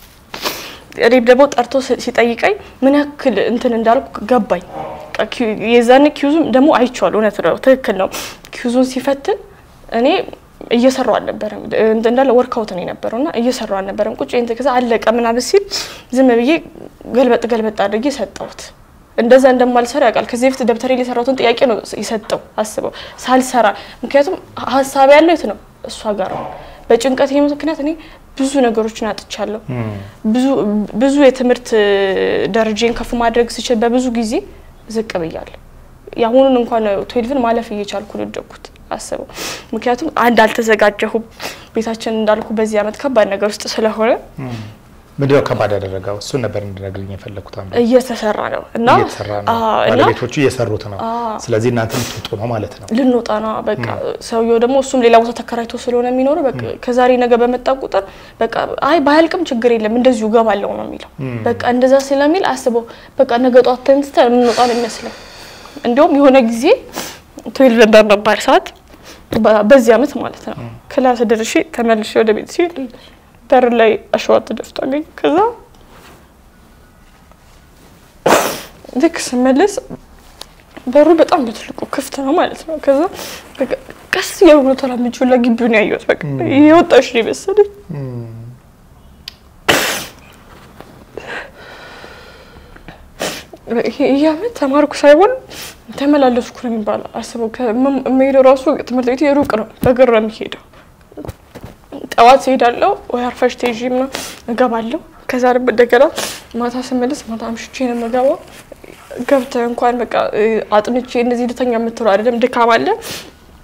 እኔም ደግሞ ጠርቶ ሲጠይቀኝ ምን ያክል እንትን እንዳልኩ ገባኝ። የዛን ኪዩዙም ደግሞ አይቼዋለሁ። እውነት ነው፣ ትክክል ነው። ኪዩዙን ሲፈትን እኔ እየሰራው አልነበረም እንዳለ ወርካውት ነው የነበረው እና እየሰራው አልነበረም። ቁጭ እንትን ከዛ አለቀ ምናምን ሲል ዝም ብዬ ገልበጥ ገልበጥ አድርጌ ሰጠሁት። እንደዛ እንደማልሰራ ያውቃል። ከዚህ በፊት ደብተሬ ላይ የሰራሁትን ጥያቄ ነው የሰጠው አስበው ሳልሰራ። ምክንያቱም ሀሳብ ያለው የት ነው እሷ ጋር ነው። በጭንቀት ምክንያት እኔ ብዙ ነገሮችን አጥቻለሁ። ብዙ የትምህርት ደረጃን ከፍ ማድረግ ስችል በብዙ ጊዜ ዝቅ ብያለሁ። የአሁኑን እንኳን ትዌልቭን ማለፍ እየቻልኩ ነው የወደኩት አስበው። ምክንያቱም አንድ አልተዘጋጀሁም። ቤታችን እንዳልኩ በዚህ አመት ከባድ ነገር ውስጥ ስለሆነ
ምንድነው ከባድ ያደረገው? እሱን ነበር እንድነግርኝ የፈለግኩት።
እየተሰራ ነው እና
እየተሰራ ነው፣ ባለቤቶቹ እየሰሩት ነው። ስለዚህ እናንተ ልትወጡ ነው ማለት ነው።
ልንወጣ ነው በቃ። ሰውየው ደግሞ እሱም ሌላ ቦታ ተከራይቶ ስለሆነ የሚኖረው በቃ ከዛሬ ነገ በመጣ ቁጥር በቃ አይ ባያልቅም ችግር የለም እንደዚሁ እገባለሁ ነው የሚለው። በቃ እንደዛ ስለሚል አስበው በቃ ነገ ጧት ተነስተን የምንወጣ ነው የሚመስለው። እንዲሁም የሆነ ጊዜ ትዌልቭ በመባል ሰዓት በዚህ አመት ማለት ነው ክላስ ደርሼ ተመልሼ ወደ ቤት ሲሄድ በር ላይ አሸዋ ተደፍቶ አገኘ። ከዛ ልክ ስመለስ በሩ በጣም በትልቁ ክፍት ነው ማለት ነው። ከዛ ቀስ እያልኩ ነው ተራምጄ ሁላ ግቢውን ያየሁት። በቃ የወጣሽ ነው የመሰለኝ። ይህ አመት ተማርኩ ሳይሆን ተመላለስኩ ነው የሚባለው። አስበው የምሄደው ራሱ ትምህርት ቤት ሩቅ ነው፣ በእግር ነው የሚሄደው ጠዋት እሄዳለሁ ወይ አርፈሽ ተይዤ ምናምን እገባለሁ። ከዛ ደግሞ እንደገና ማታ ስመለስ ማታ አምሽቼ ነው የምገባው። ገብተህ እንኳን በቃ አጥንቼ እንደዚህ ልተኛ የምትለው አይደለም፣ ድካም አለ።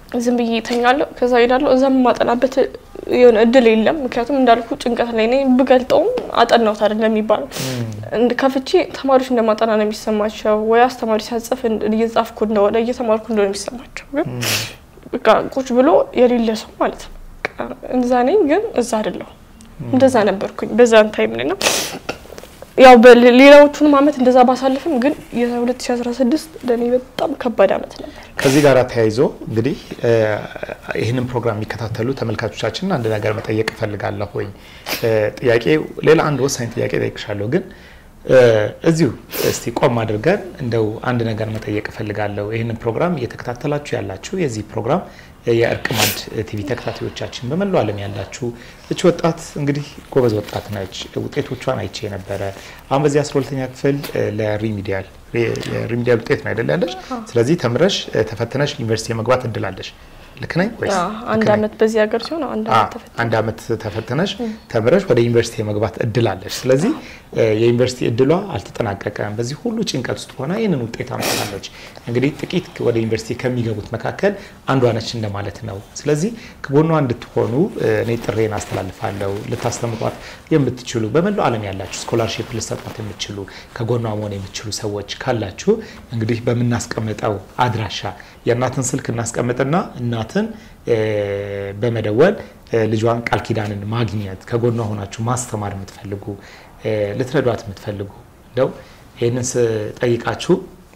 ዝም ብዬ እተኛለሁ። ከዛ ሄዳለሁ። እዛም የማጠናበት የሆነ እድል የለም። ምክንያቱም እንዳልኩ ጭንቀት ላይ ነኝ። ብገልጠውም አጠናሁት አይደለም የሚባለው እንድ ከፍቼ ተማሪዎች እንደማጠና ነው የሚሰማቸው፣ ወይ አስተማሪ ሲያጽፍ እየጻፍኩ እንደሆነ እየተማርኩ እንደሆነ የሚሰማቸው። ግን በቃ ቁጭ ብሎ የሌለ ሰው ማለት ነው። በቃ እዛ ነኝ፣ ግን እዛ አይደለሁም። እንደዛ ነበርኩኝ በዛን ታይም ላይ ነው። ያው በሌላዎቹንም አመት እንደዛ ባሳልፍም ግን የ2016 ለእኔ በጣም ከባድ አመት ነበር።
ከዚህ ጋር ተያይዞ እንግዲህ ይህንን ፕሮግራም የሚከታተሉ ተመልካቾቻችን አንድ ነገር መጠየቅ እፈልጋለሁ። ወይ ጥያቄ ሌላ አንድ ወሳኝ ጥያቄ ጠይቅሻለሁ፣ ግን እዚሁ እስቲ ቆም አድርገን እንደው አንድ ነገር መጠየቅ እፈልጋለሁ። ይህንን ፕሮግራም እየተከታተላችሁ ያላችሁ የዚህ ፕሮግራም የእርቅ ማዕድ ቲቪ ተከታታዮቻችን በመላው ዓለም ያላችሁ እች ወጣት እንግዲህ ጎበዝ ወጣት ነች። ውጤቶቿን አይቼ ነበረ። አሁን በዚህ 12ኛ ክፍል ለሪሚዲያል የሪሚዲያል ውጤት ነው አይደል ያለሽ? ስለዚህ ተምረሽ ተፈትነሽ ዩኒቨርሲቲ የመግባት እድል አለሽ። ልክ ነኝ ወይስ?
አንድ አመት በዚህ ሀገር ሲሆን አንድ አመት ተፈትነሽ
አንድ አመት ተፈትነሽ ተምረሽ ወደ ዩኒቨርሲቲ የመግባት እድል አለሽ። ስለዚህ የዩኒቨርሲቲ እድሏ አልተጠናቀቀም። በዚህ ሁሉ ጭንቀት ውስጥ ሆና ይህንን ውጤት አምጥታለች። እንግዲህ ጥቂት ወደ ዩኒቨርሲቲ ከሚገቡት መካከል አንዷ ነች እንደማለት ነው። ስለዚህ ከጎኗ እንድትሆኑ እኔ ጥሬን አስተላልፋለሁ። ልታስተምሯት የምትችሉ በመላው ዓለም ያላችሁ ስኮላርሺፕ ልሰጧት የምትችሉ ከጎኗ መሆን የምትችሉ ሰዎች ካላችሁ እንግዲህ በምናስቀምጠው አድራሻ የእናትን ስልክ እናስቀምጥና እናትን በመደወል ልጇን ቃል ኪዳንን ማግኘት ከጎኗ ሆናችሁ ማስተማር የምትፈልጉ ልትረዷት የምትፈልጉ እንደው ይህንን ስጠይቃችሁ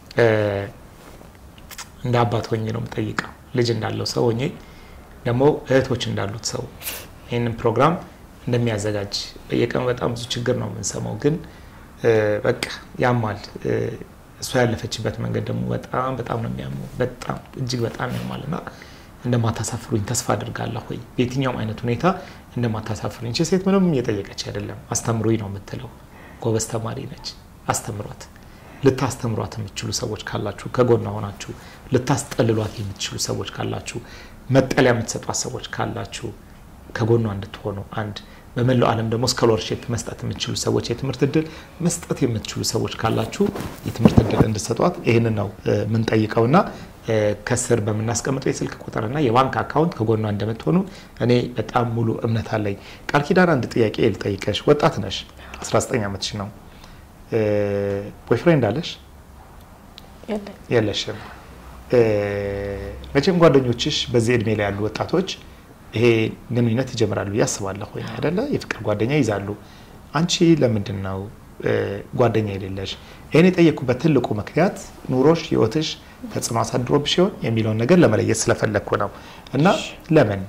እንደ አባት ሆኜ ነው የምጠይቀው። ልጅ እንዳለው ሰው ሆኜ ደግሞ እህቶች እንዳሉት ሰው ይህንን ፕሮግራም እንደሚያዘጋጅ በየቀኑ በጣም ብዙ ችግር ነው የምንሰማው፣ ግን በቃ ያማል። እሷ ያለፈችበት መንገድ ደግሞ በጣም በጣም ነው የሚያመው። በጣም እጅግ በጣም ያማል እና እንደማታሳፍሩኝ ተስፋ አድርጋለሁ። ወይ በየትኛውም አይነት ሁኔታ እንደማታሳፍሩኝ። ቺ ሴት ምንም እየጠየቀች አይደለም፣ አስተምሩኝ ነው የምትለው። ጎበዝ ተማሪ ነች፣ አስተምሯት። ልታስተምሯት የምትችሉ ሰዎች ካላችሁ ከጎኗ ሆናችሁ ልታስጠልሏት የምትችሉ ሰዎች ካላችሁ መጠለያ የምትሰጧት ሰዎች ካላችሁ ከጎኗ እንድትሆኑ አንድ በመላው ዓለም ደግሞ ስኮላርሺፕ መስጠት የምትችሉ ሰዎች የትምህርት እድል መስጠት የምትችሉ ሰዎች ካላችሁ የትምህርት እድል እንድሰጧት ይህንን ነው የምንጠይቀውና ከስር በምናስቀምጠው የስልክ ቁጥርና የባንክ አካውንት ከጎኗ እንደምትሆኑ እኔ በጣም ሙሉ እምነት አለኝ። ቃል ኪዳን አንድ ጥያቄ ልጠይቀሽ። ወጣት ነሽ፣ 19 ዓመትሽ ነው። ቦይፍሬንድ አለሽ? የለሽም። መቼም ጓደኞችሽ በዚህ እድሜ ላይ ያሉ ወጣቶች ይሄ ግንኙነት ይጀምራሉ ብዬ አስባለሁ። ወይ አይደለ? የፍቅር ጓደኛ ይዛሉ። አንቺ ለምንድን ነው ጓደኛ የሌለሽ? ይህን የጠየኩበት ትልቁ ምክንያት ኑሮሽ፣ ህይወትሽ ተጽዕኖ አሳድሮብሽ ሲሆን የሚለውን ነገር ለመለየት ስለፈለግኩ ነው። እና ለምን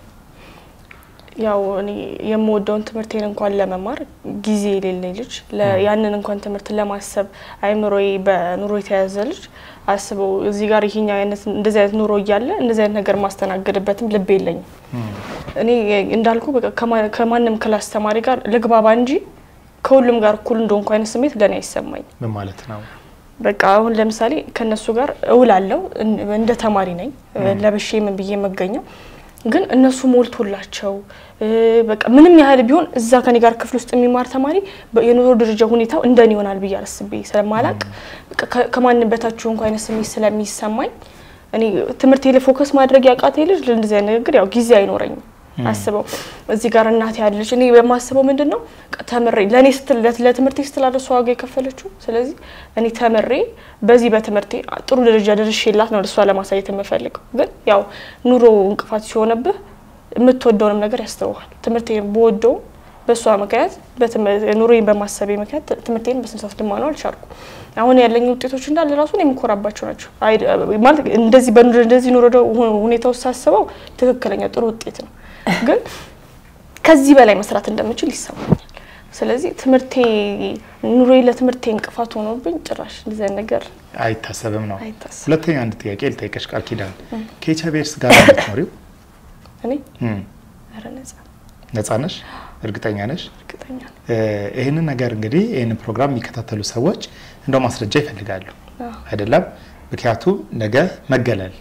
ያው እኔ የምወደውን ትምህርቴን እንኳን ለመማር ጊዜ የሌለኝ ልጅ ያንን እንኳን ትምህርት ለማሰብ አይምሮዬ በኑሮ የተያዘ ልጅ አስበው እዚህ ጋር ይሄኛው አይነት እንደዚህ አይነት ኑሮ እያለ እንደዚህ አይነት ነገር ማስተናገድበትም ልብ የለኝም። እኔ እንዳልኩ በቃ ከማንም ክላስ ተማሪ ጋር ልግባባ እንጂ ከሁሉም ጋር እኩል እንደሆንኩ አይነት ስሜት ለእኔ አይሰማኝ።
ምን ማለት ነው?
በቃ አሁን ለምሳሌ ከነሱ ጋር እውላለሁ እንደ ተማሪ ነኝ ለብሼ ምን ብዬ የምገኘው ግን እነሱ ሞልቶላቸው በቃ ምንም ያህል ቢሆን እዛ ከኔ ጋር ክፍል ውስጥ የሚማር ተማሪ የኑሮ ደረጃ ሁኔታው እንደኔ ይሆናል ብዬ አስቤ ስለማላቅ ከማንም በታችሁ እንኳ አይነት ስሜት ስለሚሰማኝ እኔ ትምህርቴ ላይ ፎከስ ማድረግ ያቃቴ ልጅ ለእንደዚህ አይነት ንግግር ያው ጊዜ አይኖረኝም። አስበው እዚህ ጋር እናቴ ያለች እኔ በማስበው ምንድን ነው ተምሬ ለእኔ ስትል ለትምህርቴ ስትል አለ እሷ ዋጋ የከፈለችው። ስለዚህ እኔ ተምሬ በዚህ በትምህርቴ ጥሩ ደረጃ ደርሼላት ነው እሷ ለማሳየት የምፈልገው። ግን ያው ኑሮ እንቅፋት ሲሆንብህ የምትወደውንም ነገር ያስተውሃል። ትምህርቴን በወደው በእሷ ምክንያት ኑሮዬን በማሰቤ ምክንያት ትምህርቴን በስንሳት ልማነው አልቻልኩ። አሁን ያለኝ ውጤቶች እንዳለ ራሱ የምኮራባቸው ናቸው። ማለት እንደዚህ እንደዚህ ኑሮ ሁኔታ ውስጥ ሳስበው ትክክለኛ ጥሩ ውጤት ነው ግን ከዚህ በላይ መስራት እንደምችል ይሰማኛል። ስለዚህ ትምህርቴ ኑሮዬ ለትምህርቴ እንቅፋት ሆኖብኝ ጭራሽ እንደዚህ አይነት ነገር
አይታሰብም ነው።
አይታሰብም።
ሁለተኛ አንድ ጥያቄ ልጠይቀሽ ቃል ኪዳን ከኤች አይ ቪ ኤድስ ጋር ነው የምትኖሪው?
እኔ ኧረ ነጻ
ነጻ ነሽ? እርግጠኛ ነሽ?
እርግጠኛ ነኝ።
ይህንን ነገር እንግዲህ ይህንን ፕሮግራም የሚከታተሉ ሰዎች እንደው ማስረጃ ይፈልጋሉ
አዎ።
አይደለም? ምክንያቱም ነገ መገለል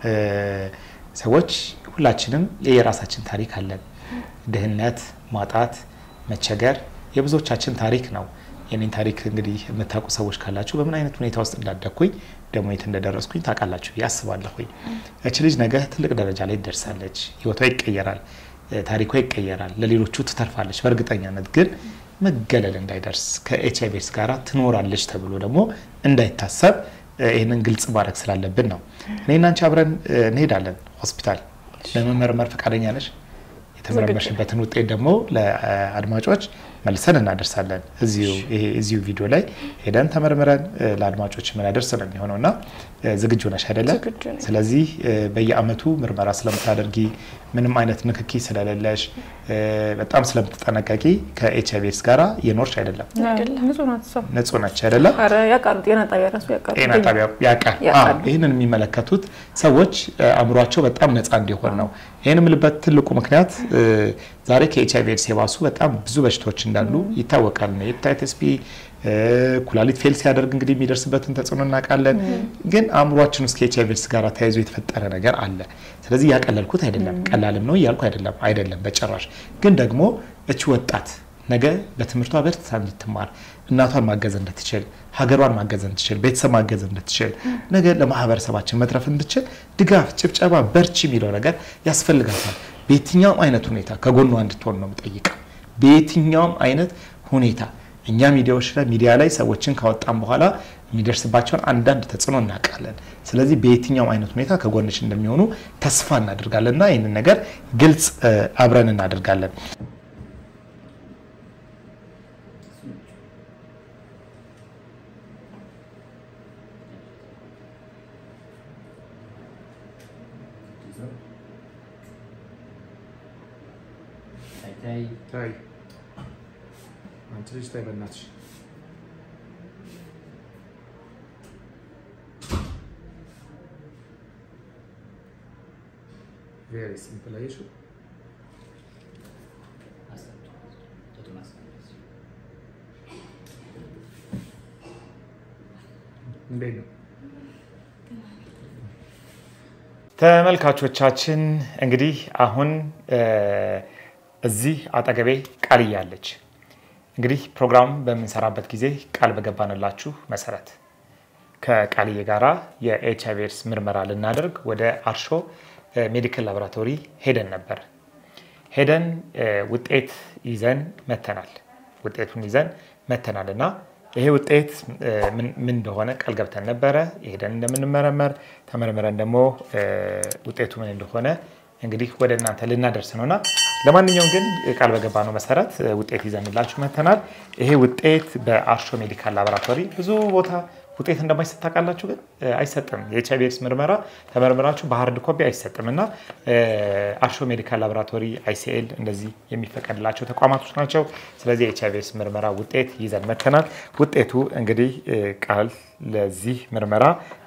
ሰዎች ሁላችንም የየራሳችን ታሪክ አለን። ድህነት፣ ማጣት፣ መቸገር የብዙዎቻችን ታሪክ ነው። የኔን ታሪክ እንግዲህ የምታውቁ ሰዎች ካላችሁ በምን አይነት ሁኔታ ውስጥ እንዳደግኩኝ ደግሞ የት እንደደረስኩኝ ታውቃላችሁ ብዬ አስባለሁኝ። እች ልጅ ነገ ትልቅ ደረጃ ላይ ትደርሳለች። ህይወቷ ይቀየራል፣ ታሪኳ ይቀየራል፣ ለሌሎቹ ትተርፋለች። በእርግጠኛነት ግን መገለል እንዳይደርስ ከኤች አይ ቪ ኤድስ ጋር ትኖራለች ተብሎ ደግሞ እንዳይታሰብ ይህንን ግልጽ ማድረግ ስላለብን ነው። እኔና አንቺ አብረን እንሄዳለን ሆስፒታል። ለመመርመር ፈቃደኛ ነሽ? የተመረመርሽበትን ውጤት ደግሞ ለአድማጮች መልሰን እናደርሳለን። እዚሁ ቪዲዮ ላይ ሄደን ተመርምረን ለአድማጮች የምናደርስ ነው የሚሆነው እና ዝግጁ ነሽ አይደለም? ስለዚህ በየአመቱ ምርመራ ስለምታደርጊ ምንም አይነት ንክኪ ስለሌለሽ በጣም ስለምትጠነቀቂ ከኤች አይ ቪ ኤድስ ጋር የኖርሽ አይደለም። ንጹህ ነች አይደለም?
ያውቃሉ። ጤና ጣቢያ ራሱ ያውቃሉ።
ጤና ጣቢያ ያውቃል። ይህንን የሚመለከቱት ሰዎች አእምሯቸው በጣም ነፃ እንዲሆን ነው። ይህን የምልበት ትልቁ ምክንያት ዛሬ ከኤች አይ ቪ ኤድስ የባሱ በጣም ብዙ በሽታዎች እንዳሉ ይታወቃል። ሄፓታይተስ ቢ ኩላሊት ፌል ሲያደርግ እንግዲህ የሚደርስበትን ተጽዕኖ እናውቃለን። ግን አእምሯችን ውስጥ ከኤች አይ ቪ ኤድስ ጋር ተያይዞ የተፈጠረ ነገር አለ። ስለዚህ ያቀለልኩት አይደለም፣ ቀላልም ነው እያልኩ አይደለም፣ አይደለም በጭራሽ። ግን ደግሞ እች ወጣት ነገ በትምህርቷ በርትታ እንድትማር እናቷን ማገዝ እንድትችል ሀገሯን ማገዝ እንድትችል ቤተሰብ ማገዝ እንድትችል ነገ ለማህበረሰባችን መትረፍ እንድትችል ድጋፍ፣ ጭብጨባ፣ በርቺ የሚለው ነገር ያስፈልጋታል። በየትኛውም አይነት ሁኔታ ከጎኗ እንድትሆን ነው የምጠይቀው። በየትኛውም አይነት ሁኔታ እኛ ሚዲያዎች ላይ ሚዲያ ላይ ሰዎችን ካወጣም በኋላ የሚደርስባቸውን አንዳንድ ተጽዕኖ እናውቃለን። ስለዚህ በየትኛውም አይነት ሁኔታ ከጎንሽ እንደሚሆኑ ተስፋ እናደርጋለን እና ይህንን ነገር ግልጽ አብረን እናደርጋለን። አንቺ ልጅ ታይ በእናትሽ ቬሪ ሲምፕል አየሽው እንዴት ነው ተመልካቾቻችን እንግዲህ አሁን እዚህ አጠገቤ ቃልዬ አለች እንግዲህ ፕሮግራም በምንሰራበት ጊዜ ቃል በገባንላችሁ መሰረት ከቃልዬ ጋራ የኤች አይ ቪ ኤድስ ምርመራ ልናደርግ ወደ አርሾ ሜዲካል ላቦራቶሪ ሄደን ነበር። ሄደን ውጤት ይዘን መተናል። ውጤቱን ይዘን መተናል እና ይሄ ውጤት ምን እንደሆነ ቃል ገብተን ነበረ። ሄደን እንደምንመረመር ተመርምረን ደግሞ ውጤቱ ምን እንደሆነ እንግዲህ ወደ እናንተ ልናደርስ ነውና ለማንኛውም ግን ቃል በገባነው መሰረት ውጤት ይዘንላችሁ መተናል። ይሄ ውጤት በአርሾ ሜዲካል ላቦራቶሪ ብዙ ቦታ ውጤት እንደማይሰጥ ታውቃላችሁ፣ ግን አይሰጥም። የኤች አይ ቪ ኤድስ ምርመራ ተመርምራችሁ በሀርድ ኮፒ አይሰጥም እና አርሾ ሜዲካል ላቦራቶሪ አይሲኤል እንደዚህ የሚፈቀድላቸው ተቋማቶች ናቸው። ስለዚህ የኤች አይ ቪ ኤድስ ምርመራ ውጤት ይዘን መተናል። ውጤቱ እንግዲህ ቃል ለዚህ ምርመራ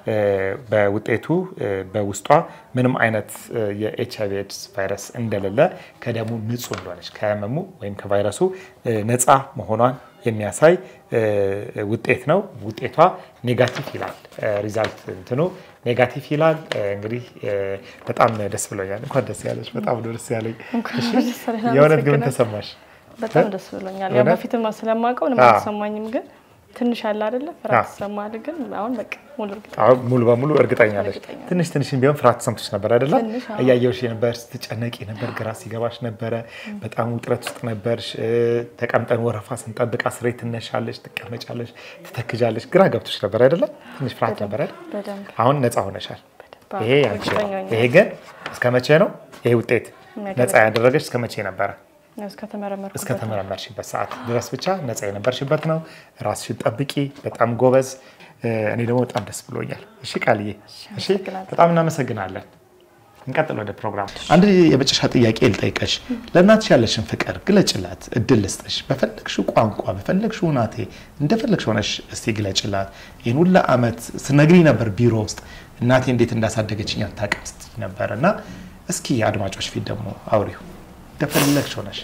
በውጤቱ በውስጧ ምንም አይነት የኤች አይ ቪ ኤድስ ቫይረስ እንደሌለ ከደሙ ንጹህ እንደሆነች ከህመሙ ወይም ከቫይረሱ ነፃ መሆኗን የሚያሳይ ውጤት ነው። ውጤቷ ኔጋቲቭ ይላል። ሪዛልት እንትኑ ኔጋቲቭ ይላል። እንግዲህ በጣም ደስ ብሎኛል። እንኳን ደስ ያለች። በጣም ነው ደስ ያለኝ። የእውነት ግን ተሰማሽ?
በጣም ደስ ብሎኛል። ያው በፊትም ስለማውቀው ምንም አልተሰማኝም ግን ትንሽ አለ አይደለ? ፍርሃት ይሰማል። ግን አሁን በቃ ሙሉ እርግጠኛ
አሁን ሙሉ በሙሉ እርግጠኛ ነሽ።
እርግጠኛ ነኝ።
ትንሽ ትንሽ ቢሆን ፍርሃት ተሰምቶሽ ነበር አይደለ?
ትንሽ፣ አዎ።
እያየሁሽ ነበር፣ ስትጨነቂ ነበር፣ ግራ ሲገባሽ ነበረ፣ በጣም ውጥረት ውስጥ ነበርሽ። እ፣ ተቀምጠን ወረፋ ስንጠብቅ አስሬ ትነሻለሽ፣ ትቀመጫለሽ፣ ትተክዣለሽ፣ ግራ ገብቶሽ ነበር አይደለ? ትንሽ ፍርሃት ነበር አይደል?
በደንብ
አሁን ነፃ ሆነሻል።
በደንብ
ይሄ ያንቺ ነው።
እርግጠኛ ነኝ።
ይሄ ግን እስከ መቼ ነው? ይሄ ውጤት
የሚያገለግል-
ነፃ ያደረገች እስከ መቼ ነበረ?
እስከተመረመርኩበት
እስከ ተመረመርሽበት ሰዓት ድረስ ብቻ ነፃ የነበርሽበት ነው። ራስሽን ጠብቂ። በጣም ጎበዝ። እ፣ እኔ ደግሞ በጣም ደስ ብሎኛል። እሺ ቃልዬ፣ እሺ
አመሰግናለሁ።
በጣም እናመሰግናለን። እንቀጥል ወደ ፕሮግራም። አንድ የመጨረሻ ጥያቄ ልጠይቀሽ። ለእናትሽ ያለሽን ፍቅር ግለጭላት፣ እድል ልስጥሽ። በፈለግሽው ቋንቋ፣ በፈለግሽው ሁናቴ እንደፈለግሽ ሆነሽ እስቲ ግለጭላት። ይህን ሁላ ዓመት ስነግሪ ነበር ቢሮ ውስጥ እናቴ እንዴት እንዳሳደገችኝ አታውቅም ስትይ ነበር እና እስኪ አድማጮች ፊት ደግሞ አውሪው እንደፈለግሽ ሆነሽ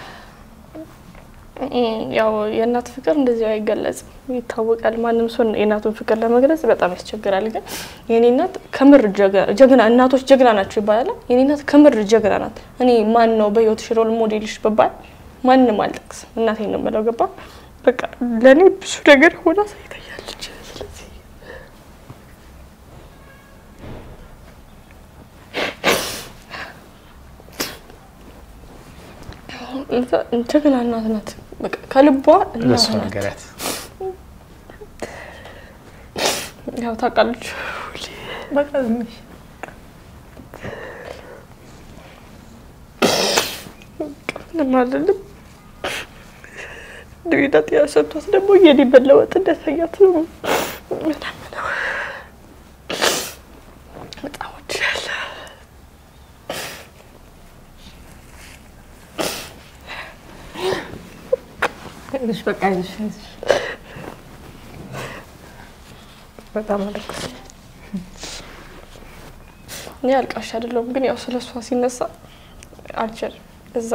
እም፣ ያው የእናት ፍቅር እንደዚህ አይገለጽም፣ ይታወቃል። ማንም ሰው የእናቱን ፍቅር ለመግለጽ በጣም ያስቸግራል። ግን የኔ እናት ከምር ጀገ- ጀግና እናቶች ጀግና ናቸው ይባላል። የኔ እናት ከምር ጀግና ናት። እኔ ማን ነው በህይወትሽ ሮል ሞዴልሽ ብባል ማንም አልጠቅስም፣ እናቴን ነው የምለው። ገባ በቃ ለእኔ ብዙ ነገር ሆና ሳይታያለች። ስለዚህ ጀግና እናት ናት። በቃ ከልቧ እናት
ለእሷ
ናት።
ነገራት።
ያው ታውቃለች።
በቃ ዝም በይ።
ምንም አይደለም። ድዊነት ያሰብቷት ደግሞ የኔ መለወጥ እንደታያት ነው። ምናምን ነው። በጣም ወድሻለሁ።
አይዞሽ በቃ አይዞሽ አይዞሽ። በጣም አለቀስ
እኔ አልቃሽ አይደለሁም፣ ግን ያው ስለ እሷ ሲነሳ አልችልም። እዛ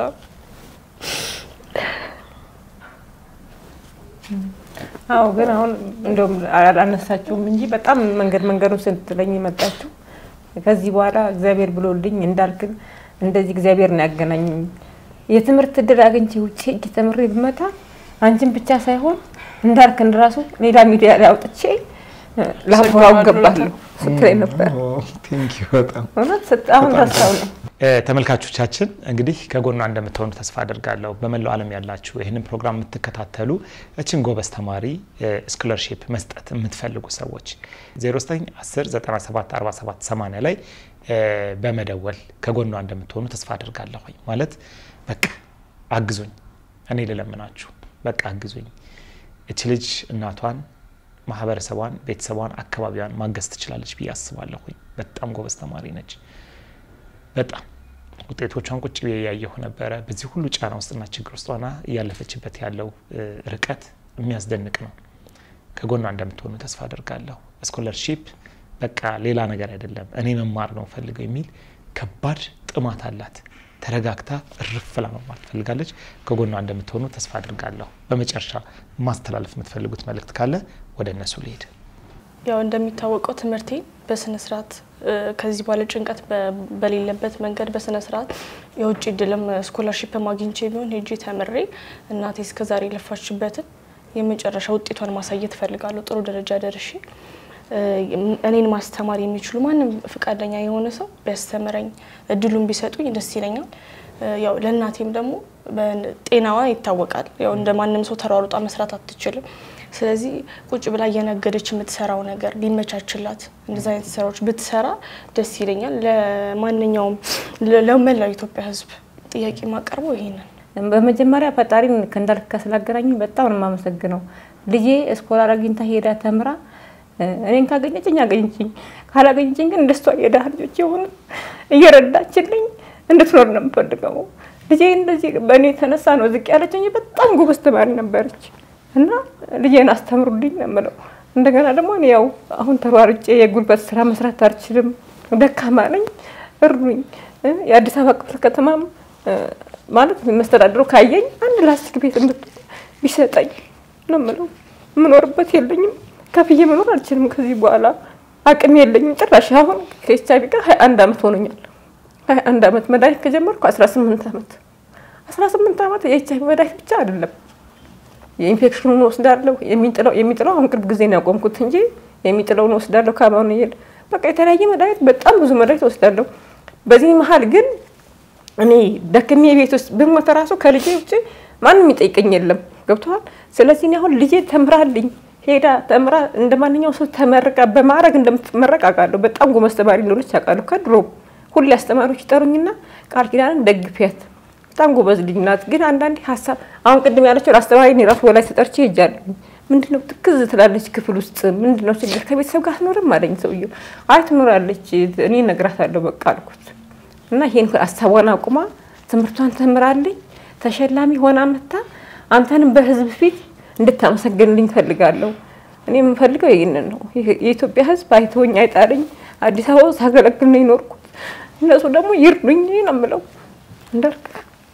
አዎ ግን አሁን እንደውም አላነሳችሁም እንጂ በጣም መንገድ መንገዱን ስትለኝ የመጣችሁ ከዚህ በኋላ እግዚአብሔር ብሎልኝ እንዳልክን እንደዚህ እግዚአብሔር ነው ያገናኘኝ። የትምህርት እድል አግኝቼ ውጭ ሄጄ ተምሬ ብመጣ አንቺን ብቻ ሳይሆን እንዳልክን ራሱ ሌላ ሚዲያ ላይ አውጥቼ ላወራው ገባለሁ ስትለኝ ነበር።
ቴንክ ዩ በጣም
እውነት ስት- አሁን ረሳው ነው
እ፣ ተመልካቾቻችን እንግዲህ ከጎኗ እንደምትሆኑ ተስፋ አድርጋለሁ። በመላው ዓለም ያላችሁ ይህንን ፕሮግራም የምትከታተሉ እችን ጎበዝ ተማሪ ስኮለርሺፕ መስጠት የምትፈልጉ ሰዎች 0910974780 ላይ እ፣ በመደወል ከጎኗ እንደምትሆኑ ተስፋ አድርጋለሁ። ማለት በቃ አግዙኝ፣ እኔ ልለምናችሁ፣ በቃ አግዙኝ። እች ልጅ እናቷን፣ ማህበረሰቧን፣ ቤተሰቧን፣ አካባቢዋን ማገዝ ትችላለች ብዬ አስባለሁኝ። በጣም ጎበዝ ተማሪ ነች። በጣም ውጤቶቿን ቁጭ ብዬ ያየሁ ነበረ። በዚህ ሁሉ ጫና ውስጥና ችግር ውስጥ ሆና እያለፈችበት ያለው እ፣ ርቀት የሚያስደንቅ ነው። ከጎኗ እንደምትሆኑ ተስፋ አድርጋለሁ። ስኮለርሺፕ በቃ ሌላ ነገር አይደለም፣ እኔ መማር ነው ፈልገው የሚል ከባድ ጥማት አላት። ተረጋግታ እርፍ ብላ መማር ትፈልጋለች። ከጎኗ እንደምትሆኑ ተስፋ አድርጋለሁ። በመጨረሻ ማስተላለፍ የምትፈልጉት መልእክት ካለ ወደ እነሱ ልሄድ።
ያው እንደሚታወቀው ትምህርቴን በስነ ስርዓት እ፣ ከዚህ በኋላ ጭንቀት በ- በሌለበት መንገድ በስነ ስርዓት የውጭ እድልም ስኮላርሺፕ አግኝቼ ቢሆን ሄጄ ተምሬ እናቴ እስከዛሬ የለፋችበትን የመጨረሻ ውጤቷን ማሳየት እፈልጋለሁ። ጥሩ ደረጃ ደርሼ እ፣ እኔን ማስተማር የሚችሉ ማንም ፈቃደኛ የሆነ ሰው ቢያስተምረኝ እድሉን ቢሰጡኝ ደስ ይለኛል። እ፣ ያው ለእናቴም ደግሞ በ- ጤናዋ ይታወቃል። ያው እንደ ማንም ሰው ተሯሩጣ መስራት አትችልም። ስለዚህ ቁጭ ብላ እየነገደች የምትሰራው ነገር ቢመቻችላት እንደዚ አይነት ስራዎች ብትሰራ ደስ ይለኛል። ለማንኛውም ለ- ለመላው ኢትዮጵያ ሕዝብ ጥያቄ ማቀርበው ይሄንን
በመጀመሪያ ፈጣሪን ከእንዳልክ ጋር ስላገናኘኝ በጣም ነው የማመሰግነው። ልጄ ስኮላር አግኝታ ሄዳ ተምራ እ፣ እኔን ካገኘችኝ አገኘችኝ፣ ካላገኘችኝ ግን እንደሷ የድሃ ልጆች የሆኑ እየረዳችልኝ እንድትኖር ነው የምፈልገው። ልጄ እንደዚህ በእኔ የተነሳ ነው ዝቅ ያለች እንጂ በጣም ጎበዝ ተማሪ ነበረች እና ልጄን አስተምሩልኝ ነው የምለው። እንደገና ደግሞ እኔ ያው አሁን ተሯርጬ የጉልበት ስራ መስራት አልችልም፣ ደካማ ነኝ፣ እርዱኝ። እ፣ የአዲስ አበባ ክፍለ ከተማም እ፣ ማለት መስተዳድሩ ካየኝ አንድ ላስቲክ ቤት እምት- ቢሰጠኝ ነው የምለው። የምኖርበት የለኝም፣ ከፍዬ መኖር አልችልም። ከዚህ በኋላ አቅም የለኝም ጭራሽ። አሁን ከኤች አይ ቪ ጋር ሀያ አንድ አመት ሆኖኛል። ሀያ አንድ አመት መድኃኒት ከጀመርኩ አስራ ስምንት አመት አስራ ስምንት አመት የኤች አይ ቪ መድኃኒት ብቻ አይደለም የኢንፌክሽኑን ወስዳለሁ። የሚጥለው የሚጥለው አሁን ቅርብ ጊዜ ነው ያቆምኩት እንጂ የሚጥለውን ወስዳለሁ። ካባውን ይሄድ በቃ የተለያየ መድኃኒት በጣም ብዙ መድኃኒት ወስዳለሁ። በዚህ መሀል ግን እኔ ደክሜ ቤት ውስጥ ብሞት ራሱ ከልጄ ውጭ ማንም የሚጠይቀኝ የለም። ገብተዋል። ስለዚህ እኔ አሁን ልጄ ተምራልኝ ሄዳ ተምራ እንደ ማንኛውም ሰው ተመርቃ በማዕረግ እንደምትመረቅ አውቃለሁ። በጣም ጎበዝ ተማሪ እንደሆነች አውቃለሁ። ከድሮ ሁሌ አስተማሪዎች ይጠሩኝና ቃል ኪዳንን ደግፊያት በጣም ጎበዝ ልጅ ናት። ግን አንዳንዴ ሀሳብ አሁን ቅድም ያለችው አስተማሪ እኔ ራሱ ወላጅ ተጠርቼ ሄጃለሁ። ምንድነው ትክዝ ትላለች ክፍል ውስጥ ምንድነው ችግር ከቤተሰብ ጋር አትኖርም አለኝ ሰውዬው። አይ ትኖራለች እኔ እነግራታለሁ በቃ አልኩት። እና ይሄን ሀሳቧን አቁማ ትምህርቷን ተምራልኝ ተሸላሚ ሆና መታ አንተንም በህዝብ ፊት እንድታመሰግንልኝ ፈልጋለሁ። እኔ የምፈልገው ይህንን ነው። የኢትዮጵያ ህዝብ አይተወኝ አይጣለኝ። አዲስ አበባ ውስጥ ሳገለግል ነው የኖርኩት። እነሱ ደግሞ ይርዱኝ ነው የምለው እንዳልክ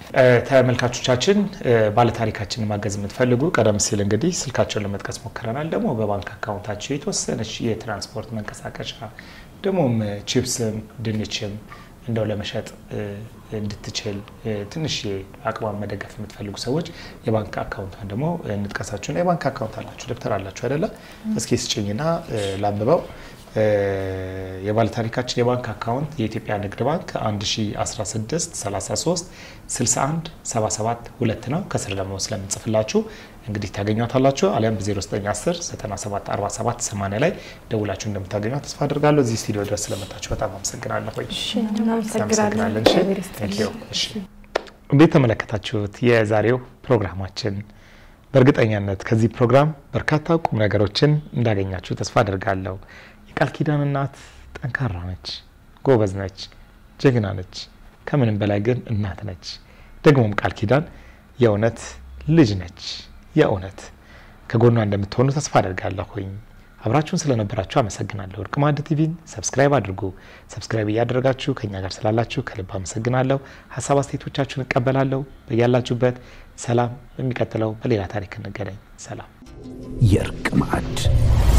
ተመልካቾቻችን ባለታሪካችንን ማገዝ የምትፈልጉ ቀደም ሲል እንግዲህ ስልካቸውን ለመጥቀስ ሞክረናል። ደግሞ በባንክ አካውንታቸው የተወሰነች የትራንስፖርት መንቀሳቀሻ ደግሞም ቺፕስም ድንችም እንደው ለመሸጥ እንድትችል ትንሽ አቅሟን መደገፍ የምትፈልጉ ሰዎች የባንክ አካውንቷን ደግሞ እንጥቀሳችሁና የባንክ አካውንት አላችሁ ደብተር አላችሁ አይደለ? እስኪ ስጭኝና ላንብበው። የባለ ታሪካችን የባንክ አካውንት የኢትዮጵያ ንግድ ባንክ 1016 33 61 77 ሁለት ነው። ከስር ደግሞ ስለምንጽፍላችሁ እንግዲህ ታገኟታላችሁ። አሊያም በ0910 97 47 80 ላይ ደውላችሁ እንደምታገኟት ተስፋ አድርጋለሁ። እዚህ ስቱዲዮ ድረስ ስለመጣችሁ በጣም አመሰግናለሁ።
እናመሰግናለን።
እሺ እንዴት ተመለከታችሁት የዛሬው ፕሮግራማችን? በእርግጠኛነት ከዚህ ፕሮግራም በርካታ ቁም ነገሮችን እንዳገኛችሁ ተስፋ አድርጋለሁ። የቃል ኪዳን እናት ጠንካራ ነች፣ ጎበዝ ነች፣ ጀግና ነች። ከምንም በላይ ግን እናት ነች። ደግሞም ቃል ኪዳን የእውነት ልጅ ነች። የእውነት ከጎኗ እንደምትሆኑ ተስፋ አደርጋለሁኝ። አብራችሁን ስለነበራችሁ አመሰግናለሁ። ወርቅ ማዕድ ቲቪን ሰብስክራይብ አድርጉ። ሰብስክራይብ እያደረጋችሁ ከኛ ጋር ስላላችሁ ከልብ አመሰግናለሁ። ሀሳብ አስተያየቶቻችሁን እቀበላለሁ። በያላችሁበት ሰላም። በሚቀጥለው በሌላ ታሪክ እንገናኝ። ሰላም።
የእርቅ ማዕድ